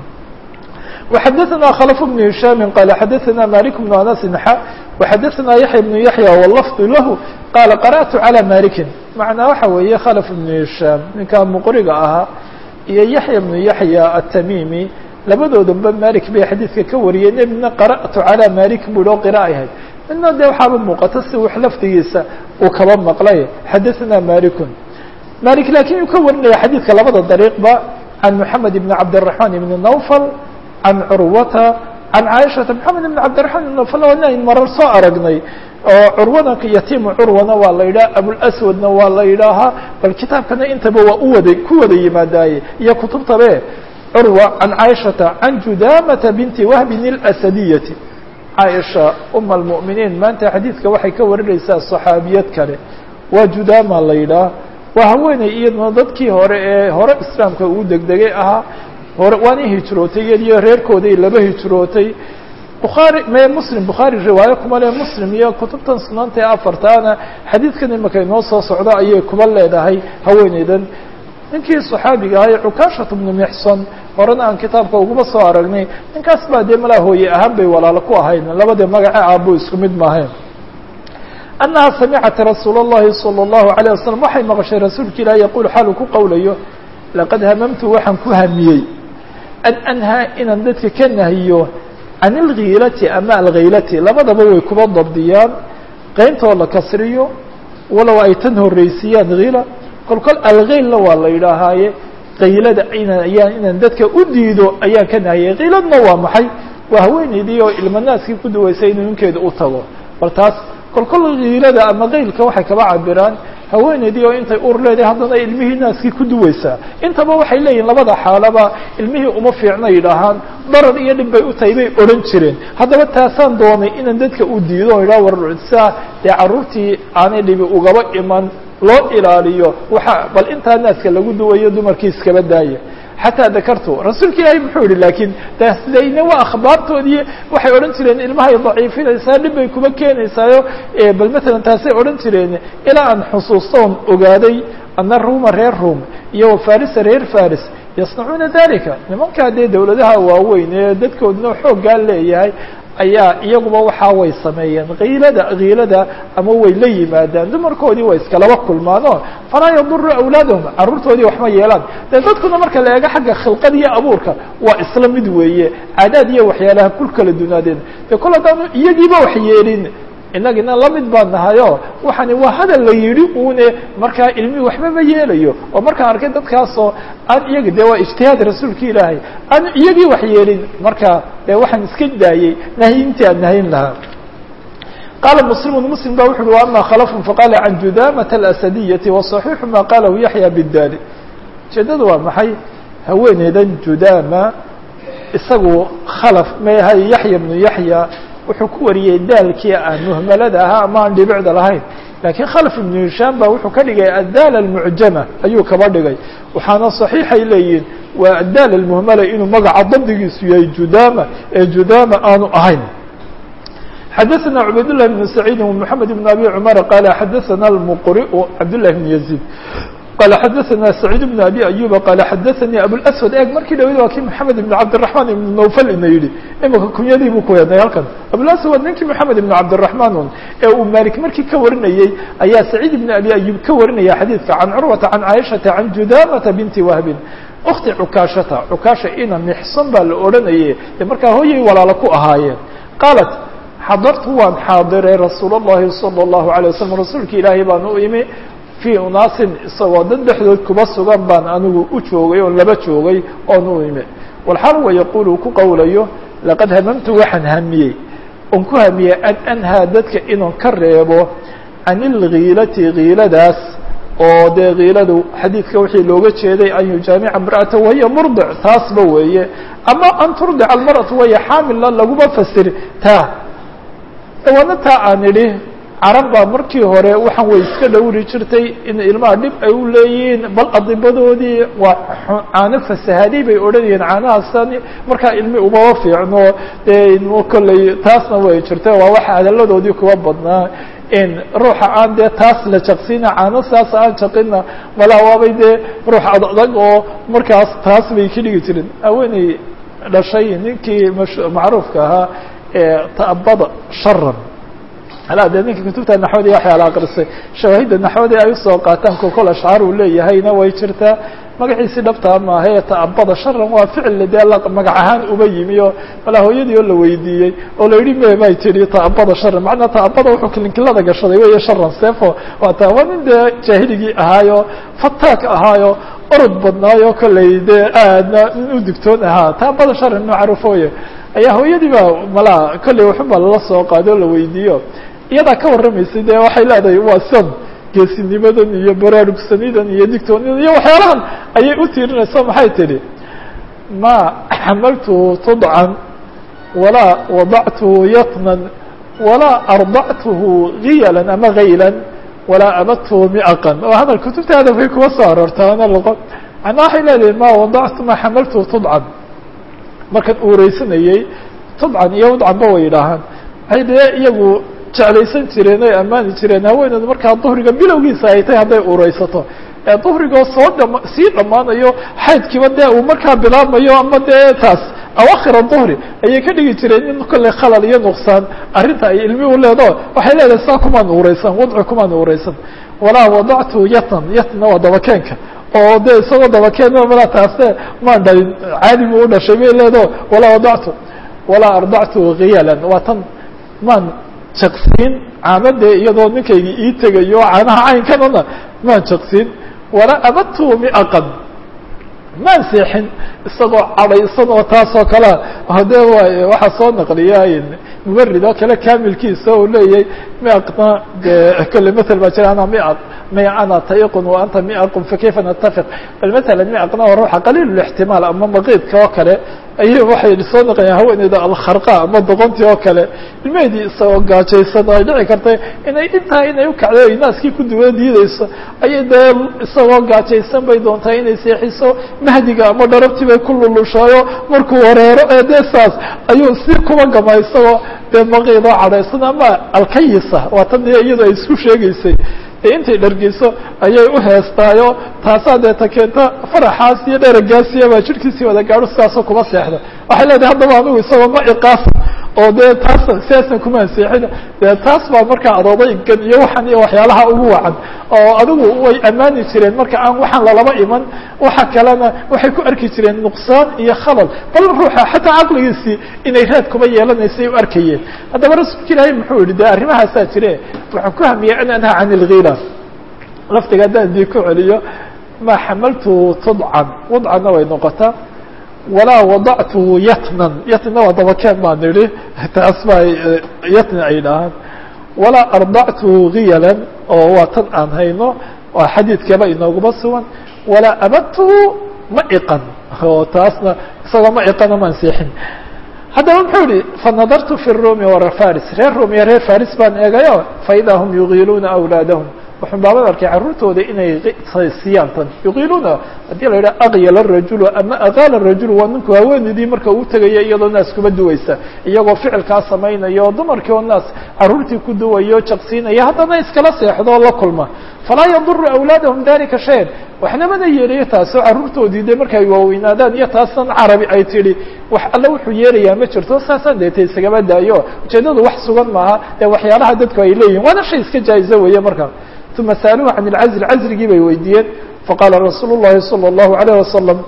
وxadثna khلف بن هiشhام qال xadثna مالك بن أنس ح وxadثna يحيى بن يحيى واللفظ lah qال قرأت على مالك معنaa waxa weeye khلف بن هiشhام ninkaa مqriga ahaa iyo يحيى بن يحيى التميمي labadoodanba malik bay xadiidka ka wariyeen midna qara'tu calى malik bui oo qira'a ahayd midna dee waxaaba muuqata si wax laftigiisa uu kaba maqlay xadaثna malikun malik lakin uu ka warinaya xadiidka labada dariiqba can moxamed ibn cabdالرaحman ibn nawfal can curwata can caaishata moxamed ibn cabdiraحman ibn nawfal waanayn marar soo aragnay oo curwana yatiimu curwana waa la yidhaha abulswadna waa la yidhaahaa bal kitaabkana intaba waa uwada ku wada yimaadaaye iyo kutubtabe curwa can caaishata can judamata binti wahbin اlasadiyati caaisha uma almu'miniin maanta xadiidka waxay ka warinaysaa صaxaabiyad kale waa judama la yidhaah waa haweeney iyaduna dadkii hore ee hore islaamka uu degdegay ahaa hore waana hijrootay iyadiyo reerkooday laba hijrootay bukhaari me muslim bukhaari riwaayo kuma le muslim iyo kutubtan sunanta ee afartaana xadiidkan imaka inoo soo socdo ayay kuba leedahay haweeneydan ninkii صaxaabiga ahay cukaashat bnu mixson horena aan kitaabka uguma soo aragnay ninkaas baa dee malaa hooye ahaan bay walaalo ku ahayn labadii magace aabo isku mid maahayn annaha samicat rasuul الlahi salى الlahu عalيه wasalam waxay maqashay rasuulka ilaah yaqul xaalu ku qowlayo laqad hamamtu waxaan ku hamiyey an anhaa inaan dadka ka nahiyo can اlgiilati ama alghaylati labadaba way kuba dabdiyaan qeyntoo la kasriyo walow ay tan horeysiiyaan hiila kol kol alghaylna waa la yidhaahaaye kaylada inan ayaan inaan dadka u diido ayaan ka nahiyay kiiladna waa maxay waa haweeneydii oo ilmanaaskii ku duwaysay inuu ninkeeda u tago bal taas kol kol kiilada ama kaylka waxay kaba cabiraan haweeneydii oo intay ur leedahay haddana ilmihii naaskii ku duwaysaa intaba waxay leeyihin labada xaalaba ilmihii uma fiicna yidhaahaan darar iyo dhib bay u tahay bay odhan jireen haddaba taasaan doonay inaan dadka u diido o idhaha war saa dee carruurtii aanay dhibi ugaba iman loo ilaaliyo waxa bal intaa naaska lagu duwayo dumarkii iskaba daaya xataa dakartu rasuulka ilaahay muxuu yihi laakiin taasdayna waa akhbaartoodii waxay odhan jireen ilmahay daciifinaysaa dhib bay kuma keenaysaayo bal matalan taasay odhan jireen ilaa aan xusuustoon ogaaday ana ruuma reer ruum iyo wafarisa reer faris yasnacuuna dalika nimankaa dee dawladaha waaweyn ee dadkooduna xooggaa leeyahay ayaa iyaguba waxaa way sameeyeen kiilada kiilada ama way la yimaadaan dumarkoodii way iskalaba kulmaano falaa yaduru awlaadahum carruurtoodii waxma yeelaan dee dadkuna marka la eego xagga khilqad iyo abuurka waa isla mid weeye caadaad iyo waxyaalaha kul kala dunaadeen dee kol haddaanu iyagiiba wax yeelin inagina la mid baan nahayo waxani waa hadal la yidhi uune markaa ilmihii waxba ma yeelayo oo markaan arkay dadkaasoo aan iyagi de waa ijtihaad rasuulka ilaahay aan iyagii wax yeelin marka dee waxaan iska daayey nahyintii aan nahayn lahaa qaala muslimu muslim ba wuxu uhi wa ama khalafun faqala can judamata alasadiyaةi waصaxiixu ma qalahu yaxya bidali ujeedada waa maxay haweeneydan judama isagu khalaf mayahay yaxya bnu yaxya wuxuu ku wariyey daalkii aan muhmalada ahaa ama aan dhibicda lahayn lakiin khalf ibnu hishaam ba wuxuu ka dhigay addaal almucjama ayuu kaba dhigay waxaana صaxiixay leeyihin waa addaal almuhmala inuu magaca dabdigiisu yahay judama ee judama aanu ahayn xadaثna cubayd لlah بn سacيidi ومحamed بn abi cmar qala xadaثna اlmqriء cabd لlah بn يزيد qال xadaثna سacيid بن abi ayuba qala xadaثanii abوlأswad eeg markii dhawed waa kii maxamed ibn cabdiلرaحman ibn nawfal ina yidhi imika kunyadii buu ku heednay halkan abوlaswad ninkii maxamed ibn cabdiلرaحman un ee uu malik markii ka warinayey ayaa saciid ibn abi ayub ka warinaya xadiidka can curwata can caaishata can judamata binti wahbin ukti cukaashata cukaasha ina mixsan baa la odhanaye ee markaa hooyay walaalo ku ahaayeen qaalat xadartu waan xaadiray rasuul الlahi salى الlahu عalيه waslm rasuulka ilaahay baan u imi fii unaasin isagoo dad dhexdood kuba sugan baan anigu u joogay oon laba joogay oon u imi walxaal wa yaquul uu ku qowlayo laqad hamamtu waxaan hamiyey oon ku hamiyey an anhaa dadka inuu ka reebo can ilgiilati giiladaas oo dee kiiladu xadiidka wixii looga jeeday an yujaamica imra'ata wahiya murdic taasba weeye ama an turdica almar'atu wahiya xaamilla laguma fasir taa dawaana taa aan idhi carab baa markii hore waxaan way iska dhowri jirtay in ilmaha dhib ay u leeyihiin bal adibadoodii waa caano fasahaday bay odhanayeen caanahaasani markaa ilmi umama fiicno dee kolley taasna way jirtay waa waxa hadalladoodii kuwa badnaa in ruuxa aan dee taas la jaqsina caano saas aan jaqina malaa waabay dee ruux adadag oo markaas taas bay ka dhigi jireen haweeney dhashay ninkii macruufka ahaa ee ta'abada sharan ala dee ninka kutubta naxwada iyo waxyaala akrisay shawaahidda naxwada ay usoo qaataan kokol ashcaar uu leeyahayna way jirtaa magaciisi dhabtaa maaha ee ta'abada sharan waa ficil dee magac ahaan uba yimi oo malaa hooyadii oo la weydiiyey oo la yidhi me bay tihi ta'abada sharan macnaa ta'abada wuxuu kilinkilada gashaday weeye sharan sefo waa ta waa nin dee jaahiligii ahaayo fataak ahaayo orod badnaayo kolley dee aadna nin u digtoon ahaa ta'abada sharan macruufooye ayaa hooyadii ba malaa kolley waxunbaa lala soo qaado o la weydiiyo iyadaa ka warramaysay dee waxay leedahay waa san geesinimadan iyo baraarugsanidan iyo digtoonidan iyo waxyaalahan ayay u tiirinaysa maxay tidhi ma xamaltuhu tudcan walaa wadactuhu yatnan walaa ardactuhu giyalan ama gaylan walaa abadtuhu miaqan oo hadal kutubta hadafkay kuwa soo aroortaa ana laqo macnaa waxay leedahay ma wadactu ma xamaltuhu tudcan markaan uureysanayey tudcan iyo wadcanba way yidhaahaan waxay dee iyagu jeclaysan jireen oy ammaani jireen haweeneedu markaa duhriga bilowgiisa ay tahay hadday ureysato ee duhrigoo soo dhama sii dhammaanayo xaydkiiba dee uu markaa bilaabmayo ama dee taas awakhira duhri ayay ka dhigi jireen in kolley khalal iyo nuqsaan arrinta ay ilmi u leedo waxay leedahay saa kumaan ureysan wadci kumaan ureysan walaa wadactu yatnan yatna waa dabakeenka oo de isagoo dabakeen malaa taase maan dhalin caadi buu u dhashay bay leedo walaa wadactu walaa ardactu kiyalan waa tan maan jaqsiin caamade iyadoo ninkaygi ii tegayo caanaha caynkanana maan jaqsiin walaa abadtu miaqan maan seexin isagoo cadhaysan oo taasoo kalea hade waxaa soo naqliya mubarid oo kale kamilkiisa u leeyahay miaqna de kole mael baa jira ana miaq may ana taiqun wa anta miaqun fakayfa natafiq bal matala miaqna waa ruuxa qaliil اlاxtimaal ama maqiidka oo kale ayay waxay soo naqayaan haweeneyda alkharqa ama doqontii oo kale ilmeheedii isagoo gaajaysan ay dhici kartay inay intaa inay ukacdo ay naaskii ku duwan diideyso ayay dee isagoo gaajaysan bay doontaa inay seexiso mahdiga ama dharabtii bay ku lulushaayo markuu wareero ee dee saas ayuu si kuba gama isagoo dee maqiidoo cadhaysan ama alkayisa waa tan iyadu ay isku sheegaysay dee intay dhargeyso ayay u heestaayo taasaa dee ta keenta faraxaas iyo dheragaasiya baa jidhkiisii wada gaadho sidaasoo kuma seexda waxay leedahay haddaba anigu isagoo ma iqaasa oo dee taas sidaasna kuma anseexina dee taas baa markaa adoodaygan iyo waxan iyo waxyaalaha ugu wacan oo adigu way ammaani jireen marka aan waxaan lalaba iman waxa kalena waxay ku arki jireen nuqsaan iyo khalal bal ruuxa xataa caqligiisii inay raad kuma yeelanaysay u arkayeen haddaba rasuulka ilaahay muxuu yihi dee arrimahaasaa jire waxaan ku hamiyey an anhaa can ilgiila laftiga haddaan dii ku celiyo ma xamaltu tudcan wadcanna way noqotaa walaa wadactuhu yatnan yatnina waa dabakeen baan idhi taas baa yatni ay dhahaan walaa ardactuhu giyalan oo waa tan aan hayno waa xadiidkaba inooguma sugan walaa abadtuhu ma iqan oo taasna isagoo ma iqana maan seexin haddaba muxuu yihi fanadartu fi rumi warafaris reer rum iyo reer faris baan eegayo faidaa hum yugiiluuna awlaadahum wuxun baaban arkay carruurtooda inay siiyaan tan yuqiiluuna haddii la yidhaha akyala rajulu ama aqaala rajulu waa ninku haweeneydii marka uu tegaya iyadoo naas kuma duwaysa iyagoo ficilkaa samaynayo dumarkii oo naas carruurtii ku duwayo jaqsiinaya haddana iskala seexdo oo la kulma falaa yaduru awlaadahum dalika shayan waxna mana yeelayo taasoo carruurtoodii de markay waaweynaadaan iyo taasan carabi ay tidhi wax alle wuxuu yeelayaa ma jirto saasaan deeta isagama daayo ujeedadu wax sugan maaha ee waxyaalaha dadku ay leeyihin waana shay iska jaa'izo weeye markaa uma saaluuhu can ilcazl cazligii bay weydiiyeen faqaala rasuulu llahi salى اllahu alayh wasalam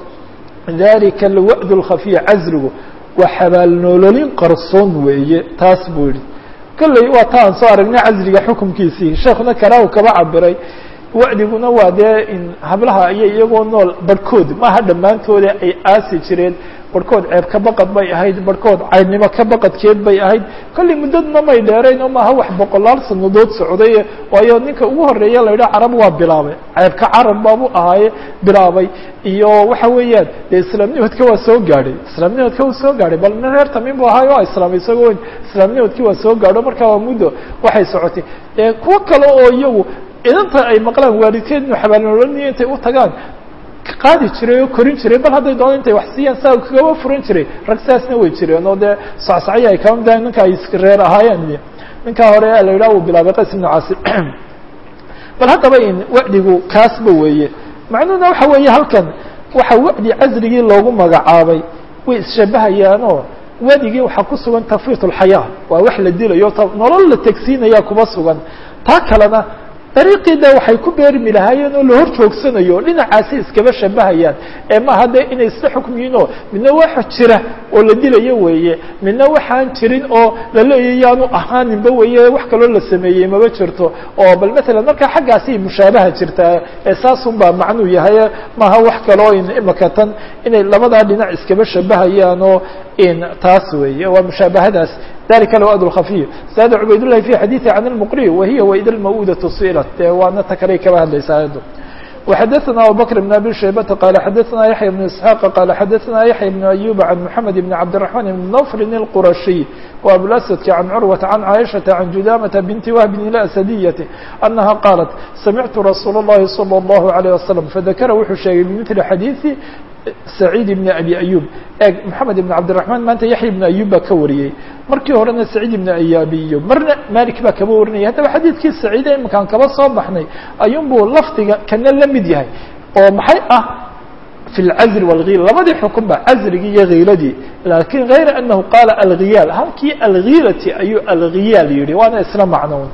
dalika alwa'd اlkhafiy cazligu waa xabaalnoololin qarsoon weeye taas buu yihi kolley waa ta aan soo aragnay cazliga xukumkiisii sheekuna karaahu kaba cabiray wa'diguna waa dee in hablaha iyo iyagoo nool barhkood maaha dhammaantooda ay aasi jireen barhkood ceeb ka baqad bay ahayd barhkood caydnimo ka baqadkeed bay ahayd kolley muddadna may dheerayn oo maaha wax boqolaal sanadood socday waayo ninka ugu horeeya la yidhaha carab waa bilaabay ceebka carab baabu ahaaye bilaabay iyo waxa weeyaan dee islaamnimadka waa soo gaadhay islaamnimadka wuu soo gaadhay bal nin reer tamiim bu ahaayo waa islaamay isagoo islaamnimadkii waa soo gaadho marka waa muddo waxay socotay kuwo kale oo iyagu idanta ay maqlaan waalidkeed inu xabaalnololniyo intay u tagaan qaadi jiray oo korin jiray bal hadday doona intay wax siiyaan saa kagaba furan jiray rag saasna way jireen oo dee sacsacyo ay kama midahay ninka ay reer ahaayeen ninkaa hore la yidhaha uu bilaabay qays ibnu caasi bal haddaba in wa'digu kaasba weeye macnuhuna waxa weeye halkan waxa wa'di casrigii loogu magacaabay way isshabahayaanoo wadigii waxaa ku sugan tafwiit اlxayaa waa wax la dilayo nolol la tegsiinaya kuma sugan taa kalena dariiqii de waxay ku beermi lahaayeen oo la hor joogsanayo dhinacaasi iskaba shabahayaan ee maaha dee inay isla xukmiyiin oo midna waxa jira oo la dilayo weeye midna waxaan jirin oo la leeyahy yaanu ahaaninba weeye wax kaloo la sameeyey maba jirto oo bal matalan markaa xaggaasi mushaabaha jirtaa ee saasun baa macnuu yahay maaha wax kaloo in imaka tan inay labadaa dhinac iskaba shabahayaan oo in taas weeye waa mushaabahadaas ذلika الوأد الخفي زاد عbayd اللhi في xadيثi عن المqري وهiy وإd الموudة suئلت de waana ta kale kaba hadlaysa ayado وxadثna abوبكر بن أbي شhaybة qال xadثna يحيى بن إسحاq qال xadثna يحيى بن أيوب عن محمد بن عبدالرحمن بن نوفل الqرشي وأبوالأسدك عن عروة عن عائشة عن جدامة بنت وهب الأسدية أنها قالت سمعت رsuuل اللhi صلى الله عليه وسلم فذkر wuxuu sheegay بمثل xadيثi سعيد بن أبي أيوب e محamed بن عبدالرحمن maanta yaحya بن أيوب baa ka wariyey markii horena سعيد بن أyaabiyo marna malik baa kaba warinaya haddaba xadiidkii سacيide imakaan kaba soo baxnay ayuun buu lafdiga kana la mid yahay oo maxay ah في الcزل والغيl labadii xukun ba cزligii iyo غiiladii lakin غayra أنahu qاla alغiyaal halkii alغilati ayuu alغiyaal yihi waana isla macnown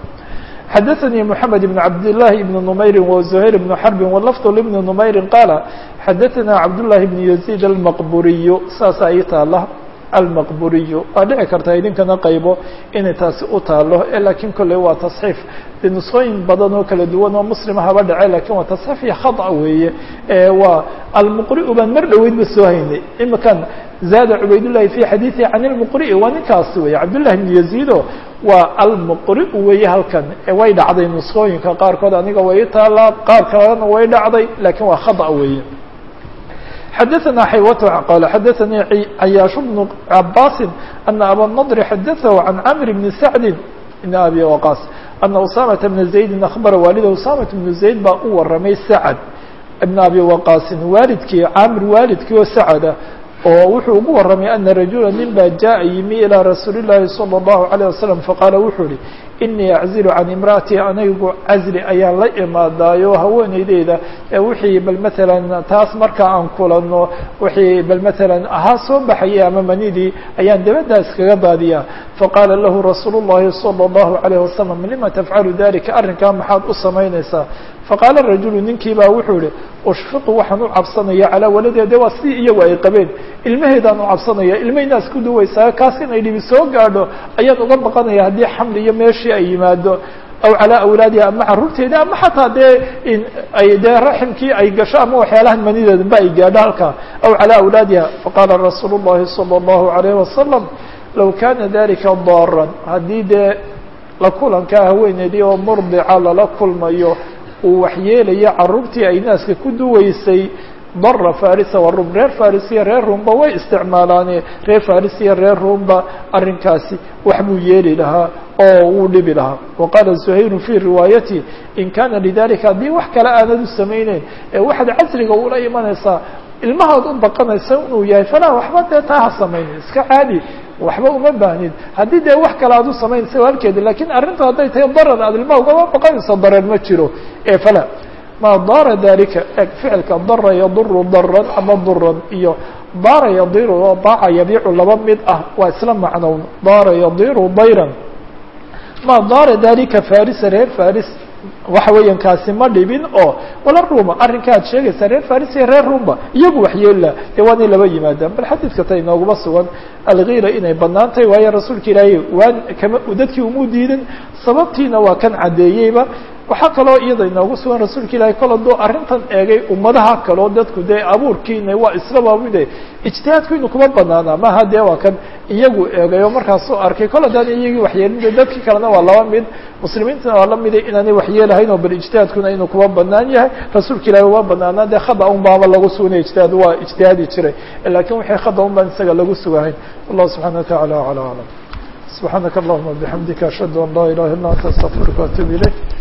xdثnي محمد بن عبد الله بن نمyر وزهير بن حرب واللفظ لبن نمyر قال xdثnا عبد الله بن يزيد المqبuري saasa ii taala المqبuري waa dhici karta idinkana qaybo inay taasi u taalo lakin kolley waa تصحيif de نسqooyin badan oo kala duwan oo mسلم haba dhace lakin waa تصحيif iyo خaطأ weeye waa alمqرئ baan mar dhoweyd ba soo haynay imakan زاد عbayd اللhi في xadيثi عن المqرئ waa ninkaasi wey cabdاللahi بن يزيdo waa alمqرئ weeye halkan way dhacday نسqooyinka qaarkood aniga way taalaa qaar kalena way dhacday lakin waa خaطأ weeye xadaثna xaywat qal xadaثanii cayaash bnu cabasi ana abanadr xadaثahu can camr bni sacdi bn abi waqas ana usamata bna zaydin akhbara waalida usamat bnu zayd baa u waramay sacd ibn abi waqaasin waalidkii camr waalidkii oo sacada oo wuxuu ugu waramay ana rajula nin baa jaءa yimi ilىa rasuuli الlahi salى الlahu عalيه wasalam faqaala wuxuu ihi inii aczilu can imra'atii anigu casli ayaan la imaadaayo haweeneydeyda ee wixii bal matalan taas markaa aan kulano wixii bal matalan ahaa soo baxayay ama manidii ayaan dabaddaa iskaga daadiyaa faqaala lahu rasuulu الlahi salى الlahu عalيه wasalam lima tafcalu dalika arrinkaa maxaad u samaynaysaa faqaala rajulu ninkii baa wuxuu ihi ushfiqu waxaan u cabsanaya calaa waladiha de waa sidii iyagu ay qabeen ilmaheedaan u cabsanaya ilmahaynaas ku duwaysaa kaas inay dhibi soo gaadho ayaan uga baqanaya haddii xamli iyo meeshii ay yimaado aw calaa awlaadiha ama caruurteeda ama xataa dee ay dee raximkii ay gasho ama waxyaalahan manideedaba ay gaadho halkaa aw calaa awlaadiha faqaala rasuulu llahi salى اllahu alayh wasalam low kana dalika daaran haddii dee la kulankaa haweeneedii oo murdica lala kulmayo uu waxyeelayo caruurtii ay naaska ku duwaysay dara farisa wa rum reer faris iyo reer rumba way isticmaalaane reer faris iyo reer rumba arrinkaasi wax buu yeeli lahaa oo wuu dhibi lahaa wa qaala zuhayru fii riwaayati in kana lidalika haddii wax kale aanad u samayneyn ee waxaad casriga ula imanaysaa ilmahaad u baqanaysa inuu yahay falaa waxba dee taa ha samaynin iska caadi waxba uma baahnid haddii dee wax kale aad u samaynaysa waa halkeeda lakin arrintu hadday tahay darar aad ilmaha ugama baqanayso darar ma jiro ee fala ma daara dalika eg ficilka dara yaduru daran ama duran iyo daara yadiru oo daaca yabiicu laba mid ah waa isla macnown daara yadiru dayran ma daara dalika farisa reer faris waxa weeyaan kaasi ma dhibin oo wala ruma arrinka ad sheegaysaa reer faris iyo reer rumba iyagu waxyeella dee waa inay laba yimaadaan bal xadiidka ta inooguma sugan algiira inay banaan tahay waayo rasuulka ilaahay waan kama dadkii umuu diidin sababtiina waa kan caddeeyeyba waxaa kaloo iyada inoogu sugan rasuulka ilahay kol hadduu arrintan eegay ummadaha kaleo dadku dee abuurkiina waa islaba mide ijtihaadku inu kuma banaana maha dee waa kan iyagu eegay oo markaasuu arkay kol haddaan iyagii waxyeelin de dadkii kalena waa laba mid muslimiintana waa la mida inaanay waxyeelahayn oo bal ijtihaadkuna inuu kuma banaan yahay rasuulka ilahi uma banaanaa dee khada un baaba lagu sugnay ijtihaad waa ijtihaadi jiray lakin wixii khada un baan isaga lagu sugahayn wallahu subxana wa tacala acla aclam subxaanaka allahuma bixamdika ashhadu an laa ilaha illa anta astaqfiruka waatuub ilayk